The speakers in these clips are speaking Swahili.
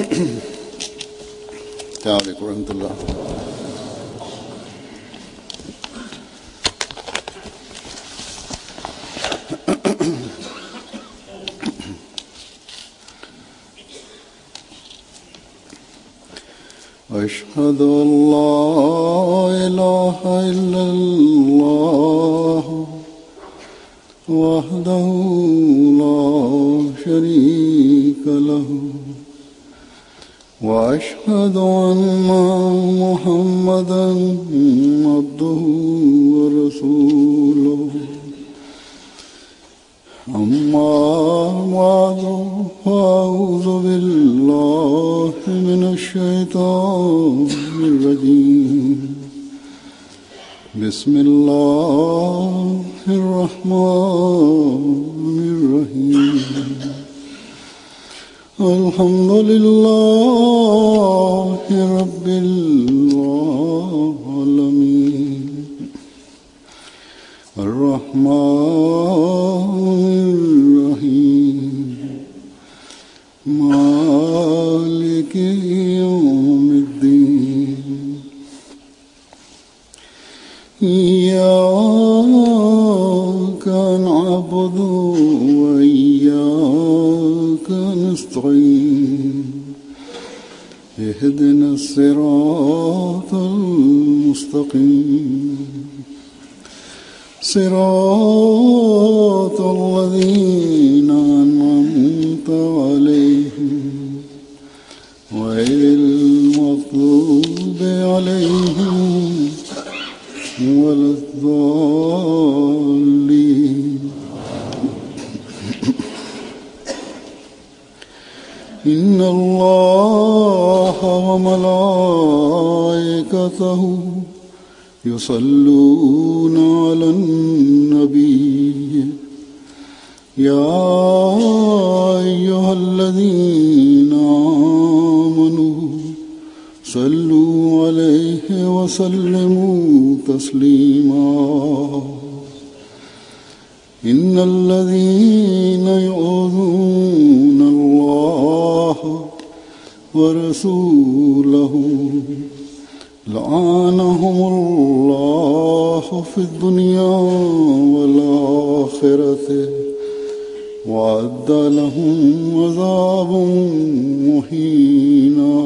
السلام عليكم ورحمة الله أشهد أن لا إله إلا الله وحده لا شريك له وأشهد أن محمدا عبده ورسوله أما بعد فأعوذ بالله من الشيطان الرجيم بسم الله الرحمن الرحيم الحمد لله رب العالمين الرحمن الرحيم مالك يوم الدين إياك نعبد وإياك نستعين اهدنا الصراط المستقيم صراط الذين أنعمت عليهم غير المغضوب عليهم ولا الضالين إن الله وملائكته يصلون على النبي يا أيها الذين آمنوا صلوا عليه وسلموا تسليما إن الذين يؤذون الله ورسوله لعنهم الله في الدنيا والآخرة وأعد لهم عذابا مهينا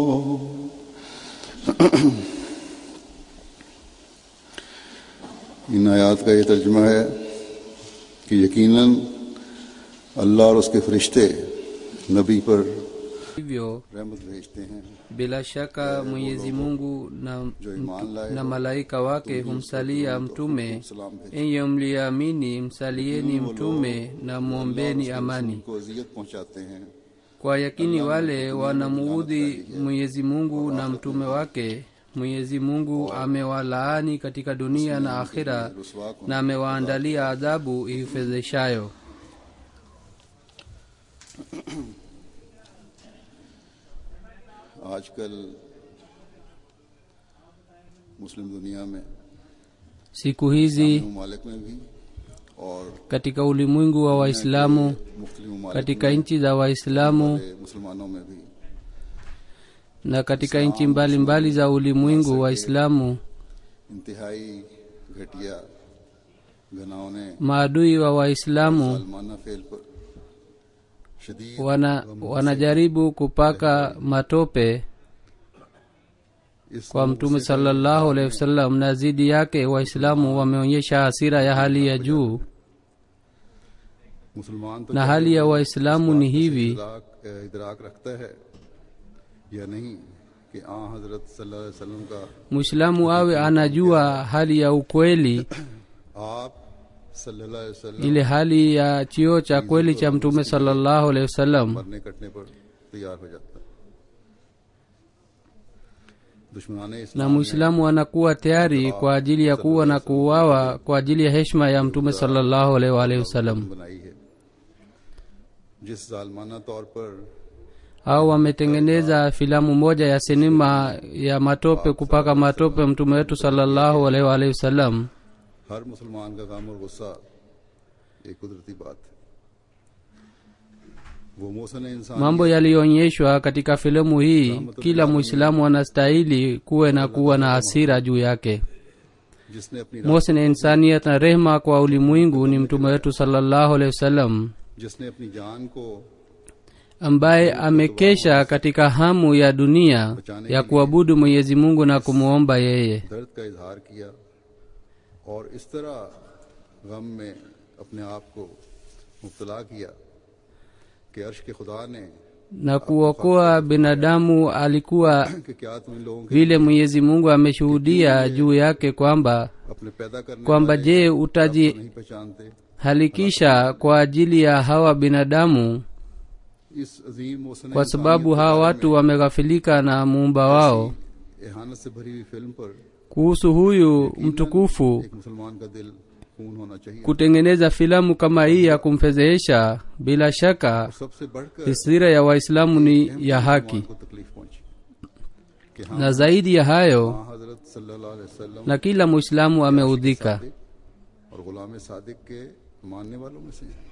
इन आयात का ये तर्जमा है कि यकीनन अल्लाह और उसके फरिश्ते नबी पर hivyo रहमत भेजते हैं bila shaka mwenyezi mungu na, जो ईमान लाए na malaika wake humsalia mtume सलाम भेजते enye mliamini msalieni mtume na mwombeni amani को अजियत पहुंचाते हैं kwa yakini wale wanamuudhi mwenyezi mungu na mtume wake mwenyezi mungu amewalaani katika dunia na akhira रुसवा को na amewaandalia adhabu ifedheshayo आजकल मुस्लिम दुनिया में siku hizi ममालिक में भी और katika ulimwengu wa waislamu मुख्तलि ममालिक katika nchi za waislamu के मुसलमानों में भी na katika nchi mbalimbali za ulimwengu waislamu इंतहाई घटिया घनाओं ने maadui wa waislamu सलमाना फेल पर शदीद wana, wanajaribu kupaka matope इस kwa mtume salallahu alehi wasallam na zidi yake waislamu wameonyesha hasira ya hali ya juu मुसलमान तो na hali ya waislamu ni hivi इदराक इदराक रखता है या नहीं कि आ हजरत सल्लल्लाहु अलैहि वसल्लम का mwislamu awe anajua hali ya ukweli आप सल्लल्लाहु अलैहि वसल्लम ile hali ya chio cha kweli cha mtume salallahu alehi wasallam मरने कटने पर तैयार हो जाता है दुश्मनान na इस्लाम ने mwislamu anakuwa tayari kwa ajili ya kuwa na kuuawa kwa ajili ya heshima ya mtume salallahu alaihi waalihi wasallam बनाई है जिस जालमाना तौर पर au wametengeneza filamu moja ya sinema ya matope kupaka matope mtume wetu salallahu alaihi waalihi wasallam हर मुसलमान का गम और गुस्सा एक कुदरती बात है वो मोहसन इंसान mambo yaliyoonyeshwa katika filamu hii kila mwislamu anastahili kuwe na kuwa na hasira juu yake जिसने अपनी mosin insaniat na rehma kwa ulimwengu ni mtume wetu salallahu alehi wasallam जिसने अपनी जान को ambaye amekesha katika hamu ya dunia ya kuabudu mwenyezi mungu na kumwomba yeye दर्द का इजहार किया और इस तरह गम में अपने आप को मुबतला किया कि अर्श के खुदा ने na kuokoa binadamu alikuwa कि क्या तुम इन लोगों के vile mwenyezi mungu ameshuhudia juu yake kwamba अपने पैदा करने kwamba वाले je को utaji नहीं पहचानते halikisha kwa ajili ya hawa binadamu इस अजीम Mohsin kwa sababu hawa watu wameghafilika na muumba wao एहानत से भरी हुई फिल्म पर kuhusu huyu mtukufu एक मुसलमान का दिल खून होना चाहिए kutengeneza filamu kama hii ya kumfedhehesha bila shaka सबसे बढ़कर hisira ya waislamu ni ya haki मुसलमान को तकलीफ पहुंची कि हम na zaidi ya hayo हाँ हजरत सल्लल्लाहु अलैहि वसल्लम na kila mwislamu ameudhika Sadiq और गुलाम सादिक के मानने वालों में से हैं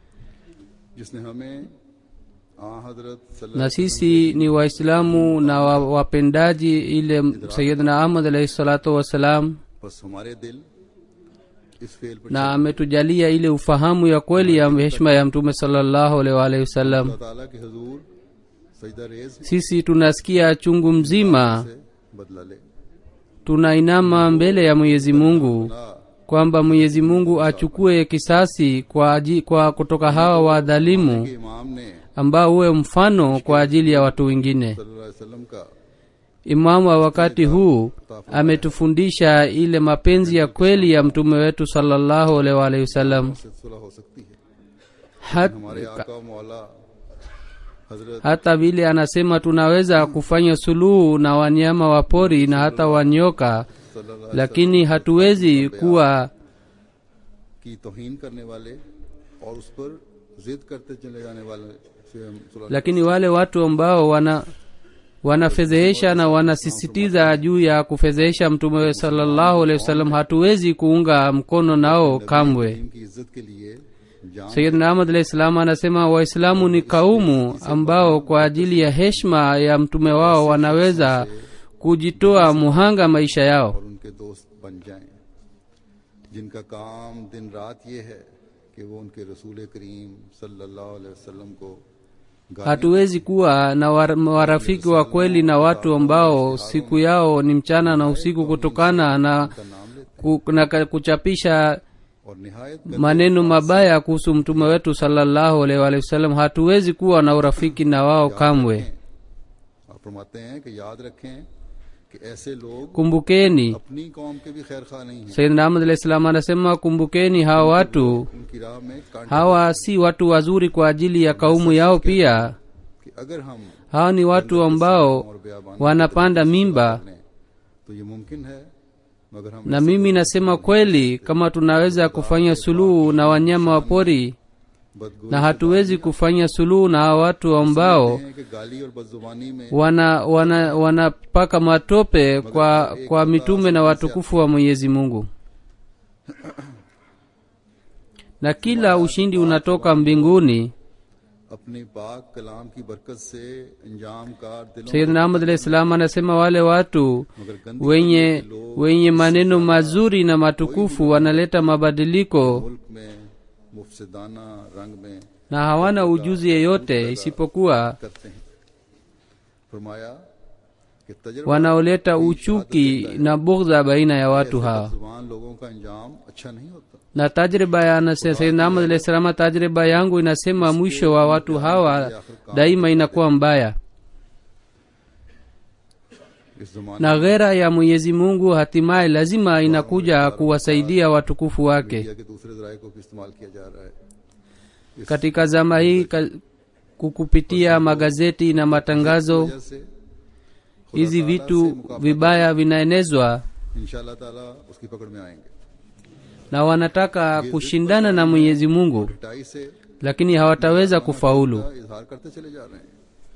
जिसने हमें हाँ हजरत सल्लल्लाहु na sisi ni waislamu na wa- wapendaji ile sayidna ahmad alaihi salatu wassalam बस हमारे दिल इस फेल पर na ametujalia ile ufahamu ya kweli ya heshima ya mtume salallahu alaihi waalihi wasallam अल्लाह ताला के हजूर सजदा रेज sisi tunasikia chungu mzima से बदला ले tunainama mbele ya mwenyezi mungu ना kwamba mwenyezi mungu achukue kisasi kwa, aji, kwa kutoka hawa wadhalimu कि इमाम ने ambao huwe mfano kwa ajili ya watu wengine सल्लल्लाहु अलैहि वसल्लम का imamu wa wakati huu ametufundisha ile mapenzi ya kweli ya mtume wetu salallahu alaihi waalihi wasallam से सुलह हो सकती है Hat, हमारे आका और मौला हजरत hata vile anasema tunaweza kufanya suluhu na wanyama wa pori na hata wanyoka सल्लल्लाहु अलैहि lakini hatuwezi kuwa की तोहीन करने वाले और उस पर जिद करते चले जाने वाले से हम सुलह lakini wale watu ambao wana wanafedhehesha na wanasisitiza juu ya kufedhehesha mtume salallahu alehi wasallam hatuwezi kuunga mkono nao kamwe करीम की इज्जत के लिए जान sayidna ahmad alahi salam anasema waislamu ni kaumu ambao kwa ajili ya heshma ya mtume wao wanaweza kujitoa muhanga maisha yao और उनके दोस्त बन जाएं जिनका काम दिन रात ये है कि वो उनके रसूल करीम सल्लल्लाहु अलैहि वसल्लम को गालियां hatuwezi kuwa na war- warafiki wa kweli na watu ambao siku yao ni mchana na usiku kutokana na, का नाम लेते ku, na ka- kuchapisha और निहायत maneno mabaya kuhusu mtume wetu salallahu alaihi waalihi wasallam hatuwezi kuwa na urafiki na wao kamwe आप फरमाते हैं कि याद रखें कि ऐसे लोग kumbukeni अपनी कौम के भी खैर खा नहीं हैं sayidna ahmad alahi salam anasema kumbukeni hawa watu उनकी राह में कांटे hawa si watu wazuri kwa ajili ya kaumu yao pia कि अगर हम hawa ni watu ambao और बयाबान wanapanda mimba लें तो ये मुमकिन है मगर हम na mimi nasema kweli kama tunaweza kufanya suluhu na wanyama wa pori बदगुमान na hatuwezi kufanya suluhu na hawa watu ambao हैं कि गाली और बदजुबानी में wana wana wanapaka matope kwa kwa mitume na watukufu wa mwenyezi mungu na kila ushindi unatoka mbinguni अपने पाक कलाम की बरकत से अंजाम कार दिलों sayidna ahmad alahi salam anasema wale watu मगर गंदी wenye wenye maneno mazuri na matukufu wanaleta mabadiliko मुल्क में मुफसदाना रंग में na hawana ujuzi yeyote isipokuwa करते हैं फरमाया कि तजर्बा wanaoleta uchuki na bughdha baina ya watu hawa जुबान लोगों का अंजाम अच्छा नहीं होता na tajriba ya anase- sayyidina ahmad alahi salama tajriba yangu inasema mwisho wa watu hawa daima inakuwa mbaya इस जमाने na ghera ya mwenyezi mungu hatimaye lazima inakuja kuwasaidia watukufu wake media के दूसरे जराये को भी इस्तेमाल किया जा रहा है katika zama hii ka- kukupitia magazeti na matangazo वजह से hizi vitu vibaya vinaenezwa इंशाल्लाह ताला उसकी पकड़ में आएंगे na wanataka kushindana na mwenyezi mungu पिटाई से lakini hawataweza kufaulu का इजहार करते चले जा रहे हैं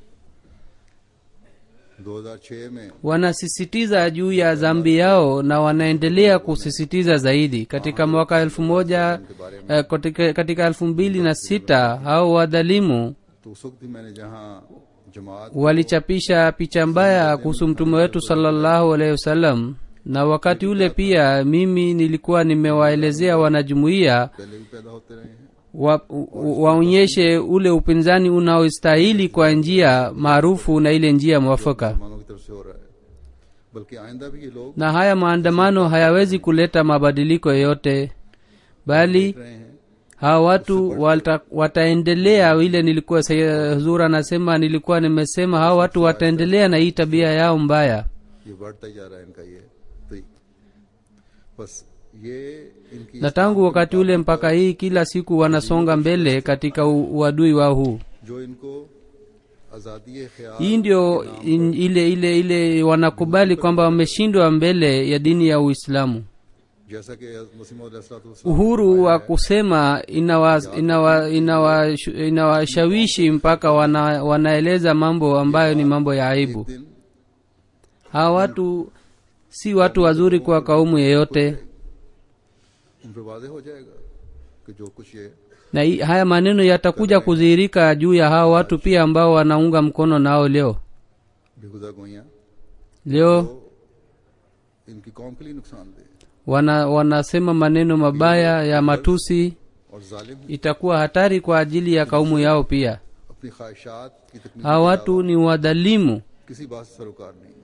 2006 में wanasisitiza juu ya dhambi yao na wanaendelea kusisitiza zaidi katika mwaka elfu moja eh, katika, katika elfu mbili na sita hao wadhalimu तो उस वक्त भी मैंने जहाँ जमात walichapisha picha mbaya kuhusu mtume wetu salallahu alaihi wasallam na wakati ule pia mimi nilikuwa nimewaelezea wanajumuiya पहले भी पैदा होते रहे हैं wa, u- waonyeshe ule upinzani unaostahili kwa njia maarufu na ile njia mwafaka मुसलमानों की तरफ से हो रहा है बल्कि आइंदा भी ये लोग na haya maandamano hayawezi kuleta mabadiliko yoyote bali देख रहे हैं hawa watu wata, wataendelea ile nilikuwa Sayyid huzur anasema nilikuwa nimesema hawa watu wataendelea na hii tabia yao mbaya ये बढ़ता ही जा रहा है इनका ये तो बस ये इनकी na tangu wakati ule mpaka hii kila siku wanasonga mbele katika u- uadui wao huu जो इनको आजादी ख्याल hii ndio in, ile ile ile wanakubali kwamba wameshindwa mbele ya dini ya uislamu जैसा कि मसीम uhuru wa kusema inawashawishi inawa, inawa, inawashawishi mpaka wana, wanaeleza mambo ambayo ni mambo ya aibu दिन hawa watu si watu wazuri kwa kaumu yeyote उन पर वादे हो जाएगा कि जो कुछ ये na hii- haya maneno yatakuja kudhihirika juu ya hawa watu pia ambao wanaunga mkono nao leo बेहुदा गोइयां leo तो इनकी कौम के लिए नुकसानदेह wana, wanasema maneno mabaya ya matusi और जालिम हैं। itakuwa hatari kwa ajili ya kaumu yao pia अपनी ख्वाहिशात की तकमील hawa watu ni wadhalimu किसी बात से सरोकार नहीं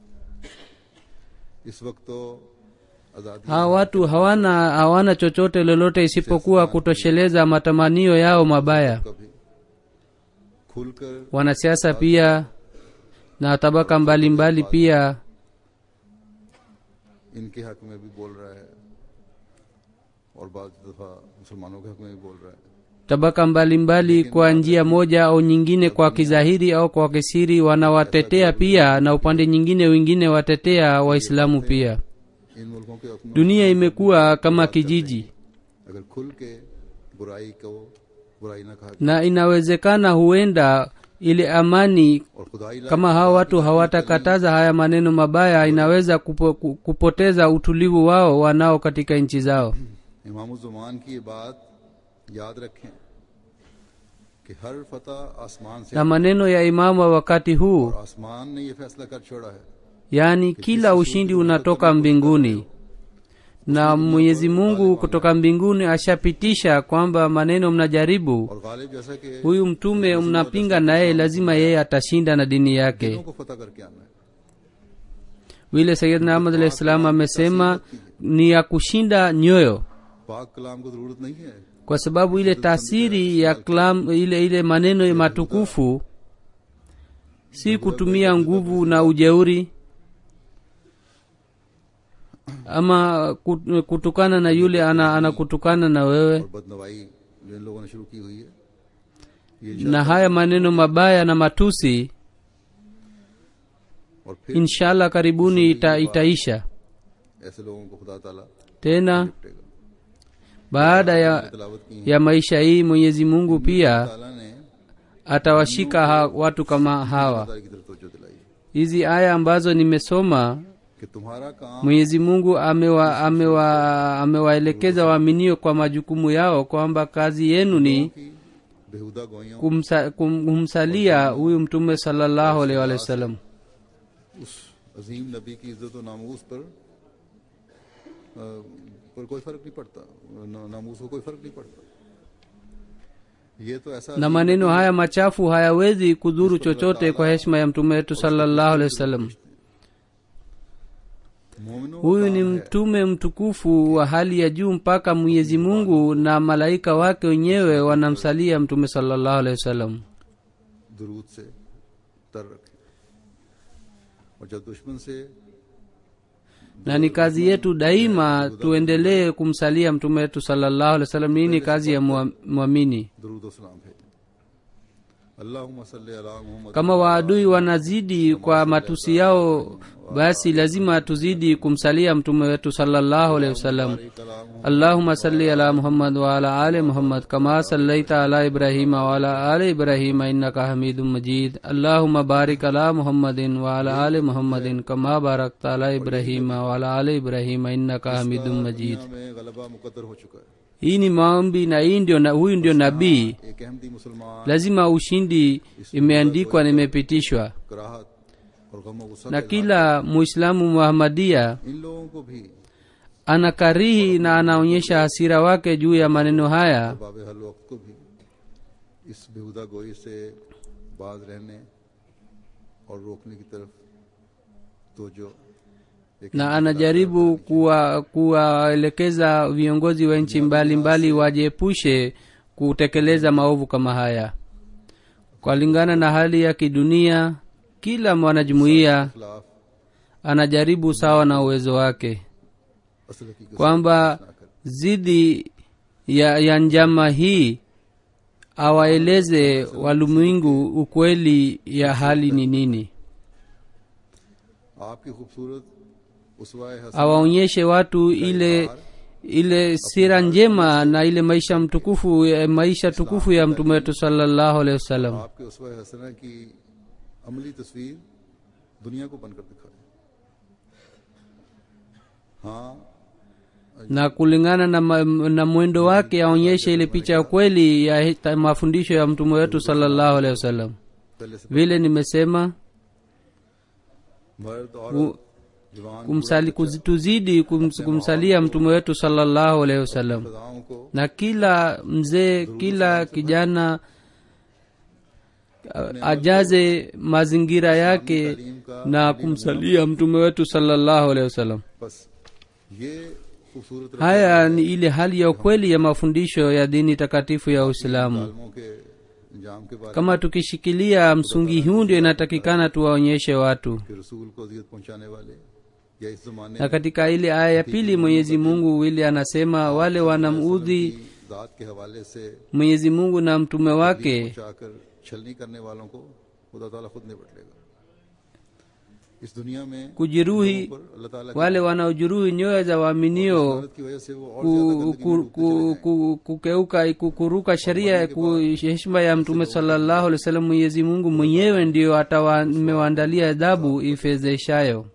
इस वक्त तो आजादी hawa watu hawana hawana chochote lolote isipokuwa kutosheleza matamanio yao mabaya कभी खुलकर wanasiasa pia na tabaka mbalimbali mbali pia इनके हक में भी बोल रहा है और बाद दफा मुसलमानों के हक में भी बोल रहा है tabaka mbalimbali mbali kwa njia moja au nyingine kwa kidhahiri au kwa kisiri wanawatetea pia na upande nyingine wengine watetea waislamu pia इन मुल्कों के हक में dunia imekuwa kama kijiji अगर खुल के बुराई को बुराई न कहा na inawezekana huenda ile amani और खुदाई ला kama hawa watu hawatakataza haya maneno mabaya inaweza kupo, ku- kupoteza utulivu wao wanao katika nchi zao इमामुज़्ज़मान की ये बात याद रखें कि हर फतह आसमान से na maneno ya imamu wa wakati huu और आसमान ने ये फैसला कर छोड़ा है yaani kila ushindi unatoka mbinguni na mwenyezi mungu kutoka mbinguni ashapitisha kwamba maneno mnajaribu और गालिब जैसा कि huyu mtume mnapinga naye lazima yeye atashinda na dini yake दिलों को फतह करके आना है vile sayidna ahmad alahi salam amesema ni ya kushinda nyoyo पाक कलाम को जरूरत नहीं है kwa sababu ile taasiri ya klam, ile ile maneno matukufu si kutumia nguvu na ujeuri ama kut- kutukana na yule ana anakutukana na wewe और बदनवाई जो इन लोगों ने शुरू की हुई है ये na haya maneno mabaya na matusi और फिर inshallah karibuni ita, itaisha ऐसे लोगों को खुदा ताला tena निपटेगा baada ya, तलावत की है ya maisha hii mwenyezi mungu pia ताला ने atawashika ha, watu kama hawa खुदा की तरफ तवज्जो दिलाई hizi aya ambazo nimesoma कि तुम्हारा काम mwenyezi mungu amewa, amewa, amewaelekeza waaminio kwa majukumu yao kwamba kazi yenu ni की बेहुदा गोइयों kumsa, kum, kumsalia huyu mtume salallahu alaihi wa sallam उस अजीम नबी की इज्जत और नामूस पर अ, पर कोई फर्क नहीं पड़ता न- नामूस को कोई फर्क नहीं पड़ता ये तो ऐसा na maneno haya machafu hayawezi kudhuru chochote kwa heshima ya mtume wetu salallahu alehi wasallam मोमिनों का huyu ni काम है mtume mtukufu wa hali ya juu mpaka mwenyezi mungu na malaika wake wenyewe wanamsalia mtume salallahu alehi wasallam दुरूद से तर रखे और जब दुश्मन से na ni kazi yetu daima tuendelee kumsalia mtume wetu salallahu alehi wasallam hii ni kazi ya mwa- mwamini दुरूद सलाम भेजें अल्लाहुम्मा सल्ली अला Muhammad kama waadui wanazidi kwa matusi yao basi lazima tuzidi kumsalia mtume wetu salallahu alehi wasallam बारिक अला मुहम्मद اللهم صل على محمد وعلى آل محمد كما صليت على إبراهيم وعلى آل إبراهيم إنك حميد مجيد اللهم بارك على محمد وعلى آل محمد كما باركت على إبراهيم وعلى آل إبراهيم إنك حميد مجيد दुनिया में गलबा मुकद्दर हो चुका है hii ni maombi na hii ndio na, huyu ndio nabii एक अहमदी मुसलमान lazima ushindi imeandikwa na imepitishwa कराहत और गम गुस्सा na का kila muislamu muhamadia इन लोगों को भी anakarihi na anaonyesha hasira wake juu ya maneno haya बाब हल वक्त को भी इस बेहुदा गोई से बाज रहने और रोकने की तरफ तो जो एक na anajaribu kuwa- kuwaelekeza viongozi wa nchi mbalimbali wajiepushe kutekeleza maovu kama haya kulingana na hali ya kidunia kila mwanajumuiya खिलाफ anajaribu sawa na uwezo wake असल हकीकत kwamba zidi ya, ya njama hii awaeleze walimwengu ukweli ya hali ni nini आपकी खूबसूरत उसवाए Hasan awaonyeshe watu ile ile sira njema na ile maisha mtukufu eh, maisha tukufu ya mtume wetu salallahu alehi wasallam आपके उसवाए हसना की अमली तस्वीर दुनिया को बनकर दिखाए हाँ na kulingana na, ma, na mwendo wake aonyeshe ile picha ya kweli ya hi- ta- mafundisho ya mtume wetu salallahu alehi wasallam पहले से vile nimesema मर्द और ku- जवान kumsali, kuzi- tuzidi kums, kumsalia mtume wetu salallahu alehi wasallam सदाओं को na kila mzee kila kijana a- ajaze mazingira yake na kumsalia mtume wetu salallahu alehi wasallam बस ये खूबसूरत haya ni ile hali ya ukweli ya mafundisho ya dini takatifu ya uislamu रस्मों के अंजाम के बारे kama tukishikilia msungi huu ndio inatakikana tuwaonyeshe watu के रसूल को अजियत पहुंचाने वाले या इस जमाने na katika ile aya ya pili mwenyezi mungu ile anasema wale wanamudhi की जात के हवाले से mwenyezi mungu na mtume wake पहुंचाकर छलनी करने वालों को खुदा ताला खुद निपट लेगा इस दुनिया में kujeruhi पर अल्लाह ताला की wale wanaojeruhi nyoyo za waaminio मदद की वजह से वो और ज्यादा ku, गंदगी में ku, ku, ku, kukeuka kukuruka sheria ku, heshima ya mtume salallahu alih wasallam mwenyezi mungu mwenyewe ndio atamewaandalia adhabu ifezeshayo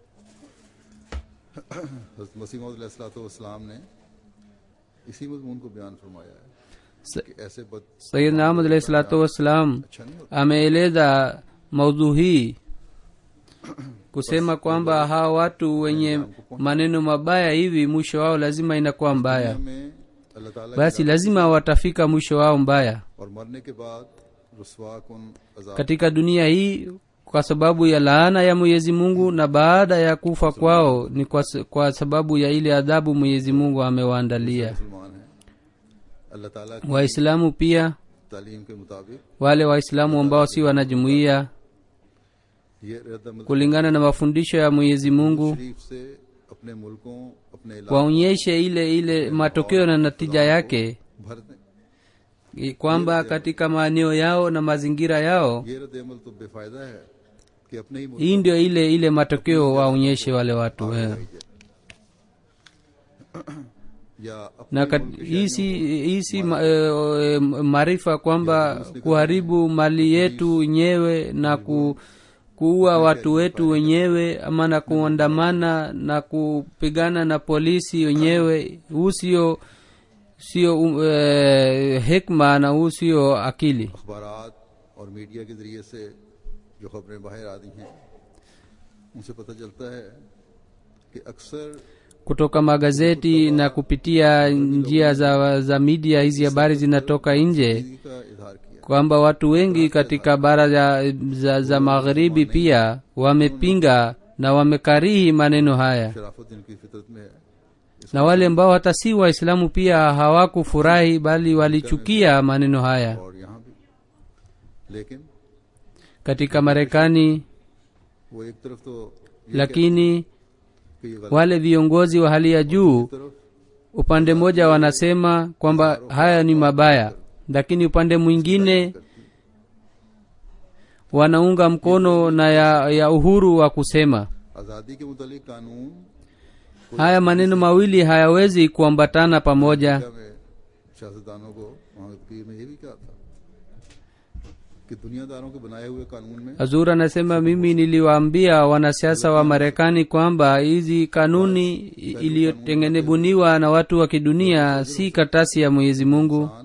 हज़रत मसीह मौदलाम ने इसी मजमून को बयान फरमाया है Sa- कि ऐसे बद sayidna ahmad alahi salatu wassalam अच्छा नहीं होता ameeleza maudhu hii kusema kwamba hawa watu wenye maneno mabaya hivi mwisho wao lazima inakuwa mbaya हमें अल्लाह ताला basi lazima watafika mwisho wao mbaya और मरने के बाद रुसवा कुन अजाब katika dunia hii kwa sababu ya laana ya mwenyezi mungu na baada ya kufa kwao ni kwa, s- kwa sababu ya ile adhabu mwenyezi mungu amewaandalia मुसलमान है अल्लाह ताला की waislamu pia तालीम के मुताबिक wale waislamu ambao si wanajumuia ये रद्द kulingana na mafundisho ya mwenyezi mungu शरीफ से अपने मुल्कों अपने इलाकों waonyeshe ile ile matokeo na natija yake भर दें i- kwamba katika maeneo yao na mazingira yao ये रद्द अमल तो बेफायदा है कि अपने ही मुल्क hii ndio ile ile matokeo waonyeshe wale watu eh. या अपने na kat- hii si hii si ma- eh, eh, maarifa kwamba kuharibu mali yetu wenyewe na ku, kuua watu wetu wenyewe ama na kuandamana na kupigana na polisi wenyewe huu sio sio um, eh, hekma na huu sio akili अखबारात और मीडिया के जरिए से जो खबरें बाहर आती हैं उनसे पता चलता है कि अक्सर kutoka magazeti na kupitia njia za, za media hizi habari zinatoka nje जिंदगी का इजहार किया kwamba watu wengi katika bara za, za, za magharibi pia wamepinga na wamekarihi maneno haya शराफत जिनकी फितरत में है na wale ambao hata si waislamu pia hawakufurahi bali walichukia maneno haya और यहाँ भी लेकिन katika marekani वो एक तरफ तो ये lakini कि ये गलत wale viongozi wa hali ya juu तरफ upande mmoja wanasema kwamba haya ni mabaya lakini upande mwingine wanaunga mkono na ya, ya uhuru wa kusema आज़ादी के मुतालिक कानून haya maneno mawili hayawezi kuambatana pamoja में सियासतदानों को वहाँ पीर ने ये भी कहा था कि दुनियादारों के बनाए हुए कानून में hazur anasema mimi niliwaambia wanasiasa wa marekani kwamba hizi kanuni iliyotengenebuniwa na watu wa kidunia si katasi ya mwenyezi mungu इंसान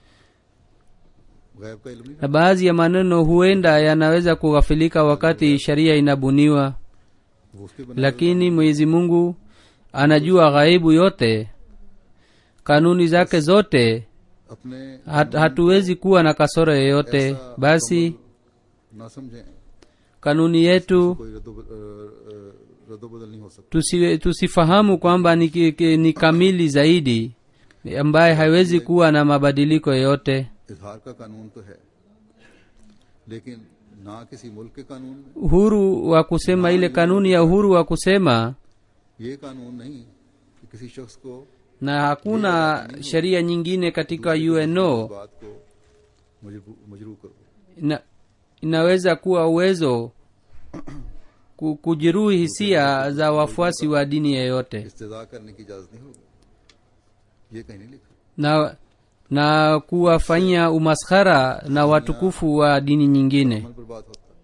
गैब का इल्म नहीं na baadhi ya maneno huenda yanaweza kughafilika wakati sharia inabuniwa रखता। वो उसके बनाए lakini mwenyezi mungu anajua ghaibu yote kanuni zake zote अपने hat, hatuwezi kuwa na kasoro yoyote ऐसा basi मुकम्मल ना समझें kanuni yetu कोई रद्दो ब- अ, अ, रद्दो बदल नहीं हो सकता tusi, tusifahamu kwamba ni, ki- ki- ni kamili zaidi ambaye haiwezi kuwa na mabadiliko yoyote इजहार का कानून तो है लेकिन ना किसी मुल्क के कानून में uhuru wa kusema ile kanuni ya uhuru wa kusema ये कानून नहीं कि किसी शख्स को na hakuna sheria nyingine katika uno बात को मजबू- मजरू करो ina, inaweza kuwa uwezo ku- kujeruhi hisia za wafuasi wa dini yeyote इस्तेजा करने की इजाजत नहीं होगी ये कहीं नहीं लिखा na na kuwafanyia umaskhara na watukufu wa dini nyingine मन पर बात होता है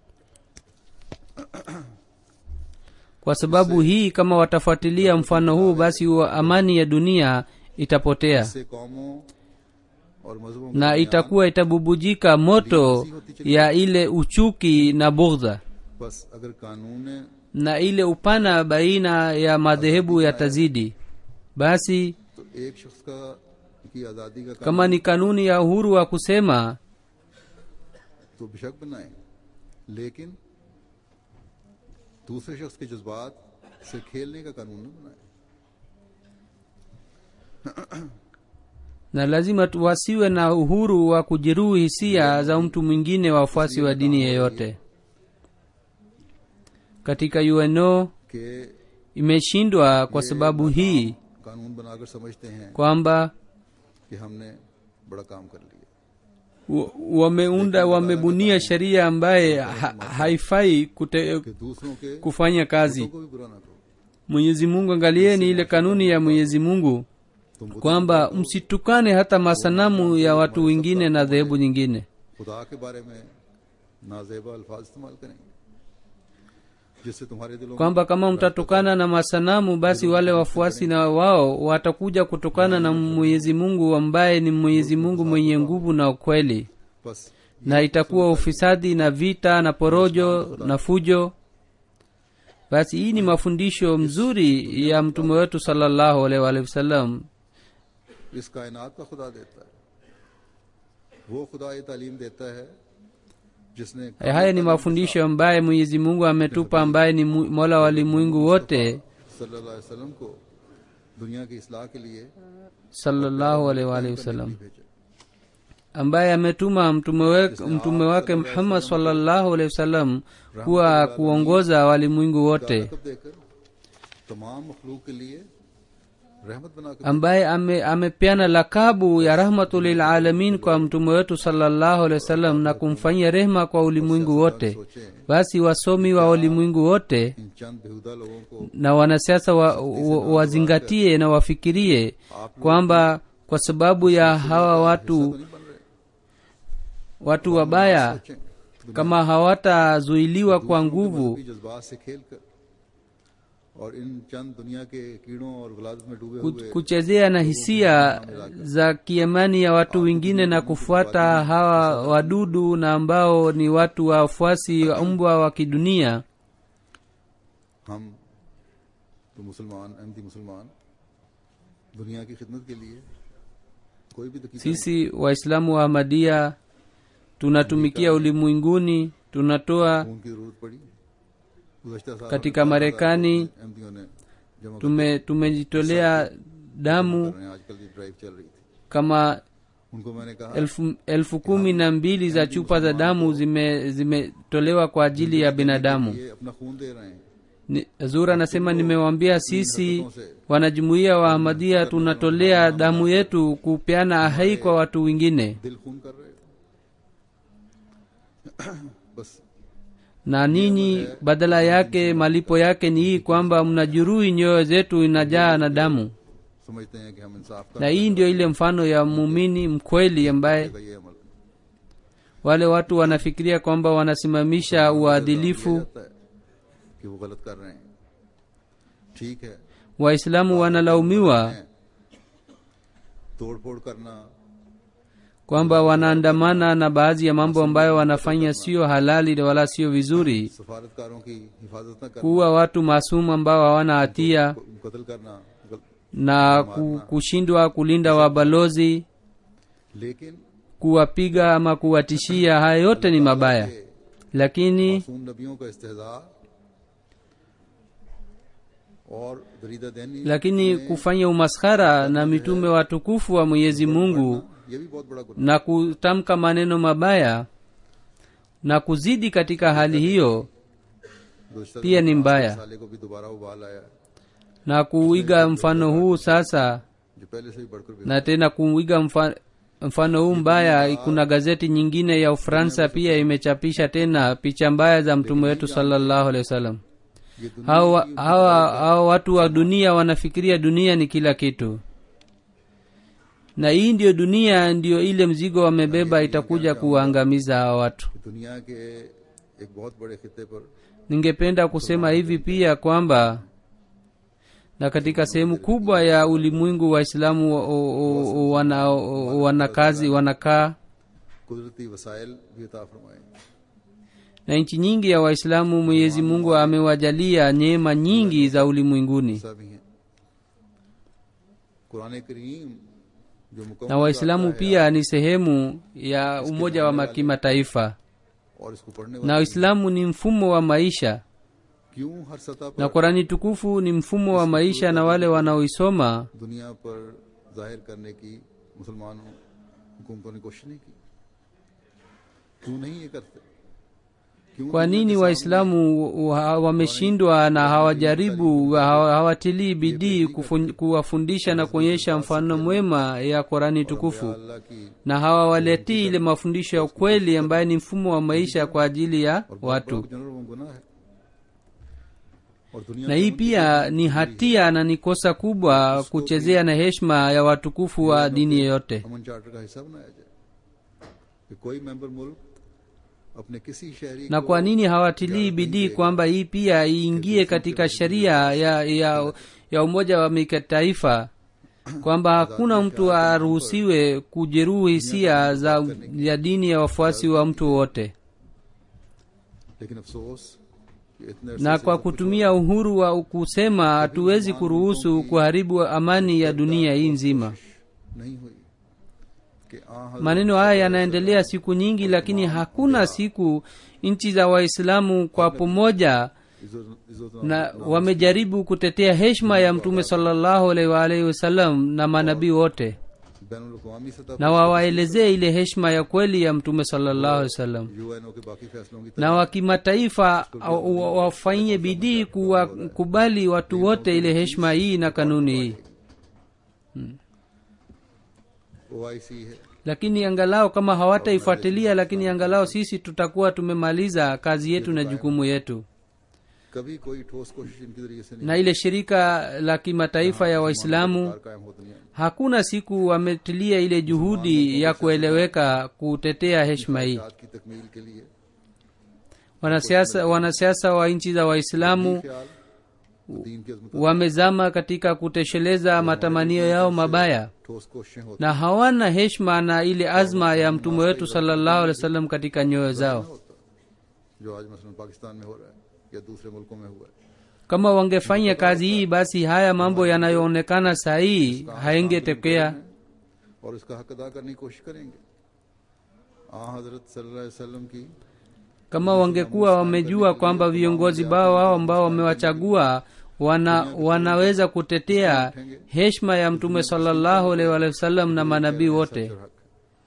kwa sababu hii kama watafuatilia mfano huu basi wa amani ya dunia itapotea इससे कौमों और मजहबों के na दरमियान itakuwa itabubujika moto ya ile uchuki na bughdha बस अगर कानून na ile upana baina ya madhehebu yatazidi basi तो एक शख्स का की आजादी का kama ni kanuni ya uhuru wa kusema कानून तो बेशक बनाए लेकिन दूसरे शख्स के जज्बात से खेलने का कानून न बनाए na lazima tu- wasiwe na uhuru wa kujeruhi hisia za mtu mwingine wafuasi wa dini yeyote katika uno कि imeshindwa kwa sababu hii कानून बनाकर समझते हैं kwamba कि हमने बड़ा काम कर लिया wa- wameunda wamebunia sheria ambaye ha, haifai kute, कि दूसरों के kufanya kazi को भी बुरा ना करो mwenyezi mungu angalieni ile kanuni ya mwenyezi mungu तुम बुत kwamba msitukane hata masanamu ya watu wengine na dhehebu nyingine खुदा के बारे में नाजेबा अल्फाज इस्तेमाल करेंगे जिससे तुम्हारे दिलों में kwamba kama mtatukana na masanamu basi wale wafuasi na wao watakuja kutokana na mwenyezi mungu ambaye ni mwenyezi mungu mwenye nguvu na ukweli बस na itakuwa ufisadi na vita na porojo na fujo basi hii ni mafundisho mzuri ya mtume wetu salallahu alaihi waalihi wasallam इस कायनात का खुदा देता है वो खुदा ये तालीम देता है जिसने haya ni mafundisho ambaye mwenyezi mungu ametupa ambaye ni mu- mola wa limwingu wote सल्लल्लाहु अलैहि वसल्लम को दुनिया की इसलाह के लिए sallallahu alaihi waalihi wasallam भेजा ambaye ametuma mtume, wek, mtume wake muhammad sallallahu alaihi wasallam kuwa kuongoza walimwingu wote लकब देकर तमाम मखलूक के लिए रहमत बनाकर ambaye ame, amepeana lakabu ya rahmatulilalamin kwa mtume wetu sallallahu alaihi wasallam na kumfanyia rehma kwa ulimwengu wote सोचें basi wasomi wa ulimwengu wote इन चंद बेहुदा लोगों को na wanasiasa wa, wa, wazingatie na wafikirie kwamba kwa sababu ya hawa watu नहीं बन रहे watu wabaya सोचें kama hawatazuiliwa kwa nguvu मजहबी जज्बात से खेल कर और इन चंद दुनिया के कीड़ों और गलादत में डूबे ku- हुए kuchezea na hisia za kiamani ya watu wengine na kufuata hawa wadudu na ambao ni watu wafuasi wa mbwa wa kidunia हम तो मुसलमान अहमदी मुसलमान दुनिया की खिदमत के लिए कोई भी तकीदा sisi waislamu wa ahmadia tunatumikia ulimwenguni tunatoa खून की जरूरत पड़ी गुज़श्ता साल katika marekani अहमदियों ने जमा tume tumejitolea damu कर रहे हैं आजकल ये ड्राइव चल रही थी kama उनको मैंने कहा elfu, elfu kumi na mbili za chupa za damu zime zimetolewa kwa ajili ya binadamu ये अपना खून दे रहे हैं Ni- zura anasema nimewambia sisi wanajumuiya wa ahmadia tunatolea damu yetu kupeana ahai kwa watu wengine दिल खून कर रहे हो बस na ninyi badala yake malipo yake ni hii kwamba mnajuruhi nyoyo zetu inajaa na damu समझते हैं कि हम इंसाफ na hii ndio ile mfano ya muumini mkweli ambaye का ये अमल wale watu wanafikiria kwamba wanasimamisha uadilifu जाता है कि वो गलत कर रहे हैं ठीक है waislamu wanalaumiwa हैं। तोड़ फोड़ करना kwamba wanaandamana na baadhi ya mambo ambayo wanafanya sio halali wala sio vizuri सफारतकारों की हिफाजत न करना kuwa watu maasumu ambao hawana hatia कत्ल करना गल- na ku- kushindwa kulinda wabalozi लेकिन kuwapiga ama kuwatishia haya yote ni mabaya lakini मासूम नबियों का इस्तेजा और दरीदा दैनी lakini kufanya umaskhara na mitume watukufu wa mwenyezi mungu ये भी बहुत बड़ा गुनाह na kutamka maneno mabaya na kuzidi katika hali hiyo गुज़श्ता pia ni mbaya साले को भी दोबारा उबाल आया na kuiga mfano huu sasa जो पहले से भी बढ़कर भी na tena kuiga mfa, mfano huu mbaya kuna gazeti nyingine ya ufaransa pia imechapisha tena picha mbaya za mtume wetu sallallahu alaihi wasallam ये दुनिया hawa, hawa, hawa watu wa dunia wanafikiria dunia ni kila kitu na hii ndiyo dunia ndiyo ile mzigo wamebeba itakuja kuwaangamiza hawa watu की दुनिया के एक बहुत बड़े खिते पर ningependa kusema hivi pia kwamba na katika sehemu kubwa ya ulimwengu waislamu wa- o- o- o- wana, o- wanakazi wanakaa कुदरती वसाइल भी अता फरमाए na nchi nyingi ya waislamu mwenyezi mungu amewajalia neema nyingi za ulimwenguni ऐसा भी है कुरान करीम जो na मुकम्मल waislamu आता है pia ni sehemu ya umoja wa kimataifa और इसको पढ़ने na वाले uislamu ni mfumo wa maisha क्यों हर सतह na पर qurani tukufu ni mfumo wa maisha na wale wanaoisoma दुनिया पर जाहिर करने की मुसलमानों हुकूमतों ने कोशिश नहीं की क्यों नहीं ये करते क्यों kwa दुनिया nini के waislamu wa- wameshindwa na hawajaribu hawa- hawatilii bidii kufun- kuwafundisha na kuonyesha mfano mwema ya qurani सामने tukufu अल्लाह की na hawawaletii ile mafundisho ya ukweli ambaye ni mfumo wa maisha kwa ajili ya और watu बाप general वो गुनाह है और दुनिया na में hii उनकी pia ni hatia na ni kosa kubwa kuchezea na heshima ya watukufu wa dini yoyote अमन चार्टर का हिस्सा बनाया जाए कि कोई मेंबर मुल्क अपने किसी शहरी na को kwa nini hawatilii bidii kwamba hii pia iingie katika sheria ya, ya, ya umoja wa kitaifa kwamba hakuna mtu aruhusiwe kujeruhi hisia za ya dini ya wafuasi wa mtu wowote लेकिन अफसोस कि इतने अरसे na से kwa सब कुछ kutumia uhuru wa kusema hatuwezi kuruhusu kuharibu amani ya dunia hii nzima नहीं हुई कि आ हजरत maneno haya yanaendelea siku nyingi lakini hakuna siku nchi za waislamu kwa pamoja इज्जत- इज्जत na wamejaribu kutetea heshima ya mtume salllahu alaihi waalihi wasallam na manabii wote बैनुल अक़वामी सतह na पर wawaelezee ile heshima ya kweli ya mtume salllahu alaihi wasallam UNO के बाकी फैसलों की na wa kimataifa wa- wa- wafanyie bidii kuwakubali watu wote ile heshima hii na kanuni hii OIC है lakini angalau kama hawataifuatilia lakini angalau sisi tutakuwa tumemaliza kazi yetu na jukumu yetu कभी कोई ठोस कोशिश इनके जरिए से नहीं na ile shirika la kimataifa ya waislamu सरकार कायम हो दुनिया में hakuna siku wametilia ile juhudi ya kueleweka kutetea heshima hii जात की तकमील के लिए wanasiasa wanasiasa wa nchi za waislamu ख्याल दीन की अजमत wamezama katika kutosheleza matamanio yao mabaya ठोस कोशिशें होती na hawana heshima na ile azma ya mtume wetu salllahu alehi wasallam katika nyoyo zao होता जो आज मसलन पाकिस्तान में हो रहा है या दूसरे मुल्कों में हुआ है kama wangefanya kazi hii basi haya mambo yanayoonekana sahii haingetokea और इसका हक अदा करने की कोशिश करेंगे आ हजरत सल्लल्लाहु अलैहि वसल्लम की kama wangekuwa wamejua kwamba viongozi bao wao ambao wamewachagua wana, wanaweza kutetea heshima ya mtume salllahu alaihi waalihi wasallam na manabii wote सच और हक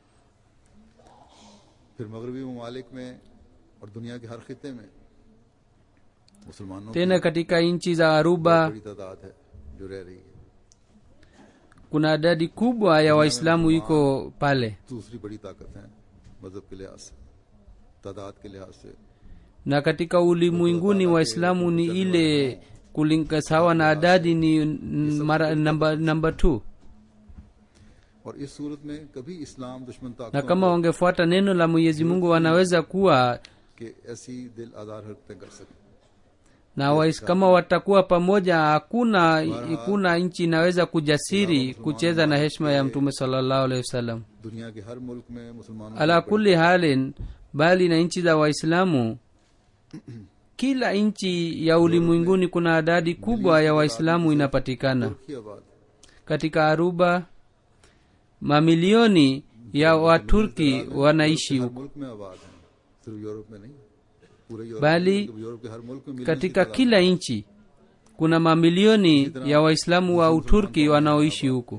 फिर मगरबी ममालिक में और दुनिया के हर खिते में मुसलमानों की tena katika nchi za aruba बड़ी तादाद है जो रह रही है kuna idadi kubwa ya waislamu iko pale दूसरी बड़ी ताकत है मजहब के लिहाज से तादाद के लिहाज से na katika ulimwenguni waislamu ni ile kulinga sawa na adadi ni n- mara namba namba two और इस सूरत में कभी इस्लाम दुश्मन na ताकतों kama wangefuata neno la mwenyezi mungu wanaweza kuwa के ऐसी दिल आधार हरकतें कर सकते na wais, kama watakuwa pamoja hakuna hakuna nchi inaweza kujasiri kucheza na heshima ya mtume salllahu alehi wasallam दुनिया के हर मुल्क में मुसलमानों ala की kuli halin bali na nchi za waislamu kila nchi ya ulimwenguni kuna adadi kubwa ya waislamu inapatikana तुर्क की आबाद katika aruba mamilioni ya waturki wanaishi हर huko मुल्क में आबाद है सिर्फ यूरोप में नहीं पूरे यूरोप Bali में, यूरोप के हर मुल्क में मिलियन की katika तादाद kila nchi kuna mamilioni ya waislamu wa uturki wanaoishi huko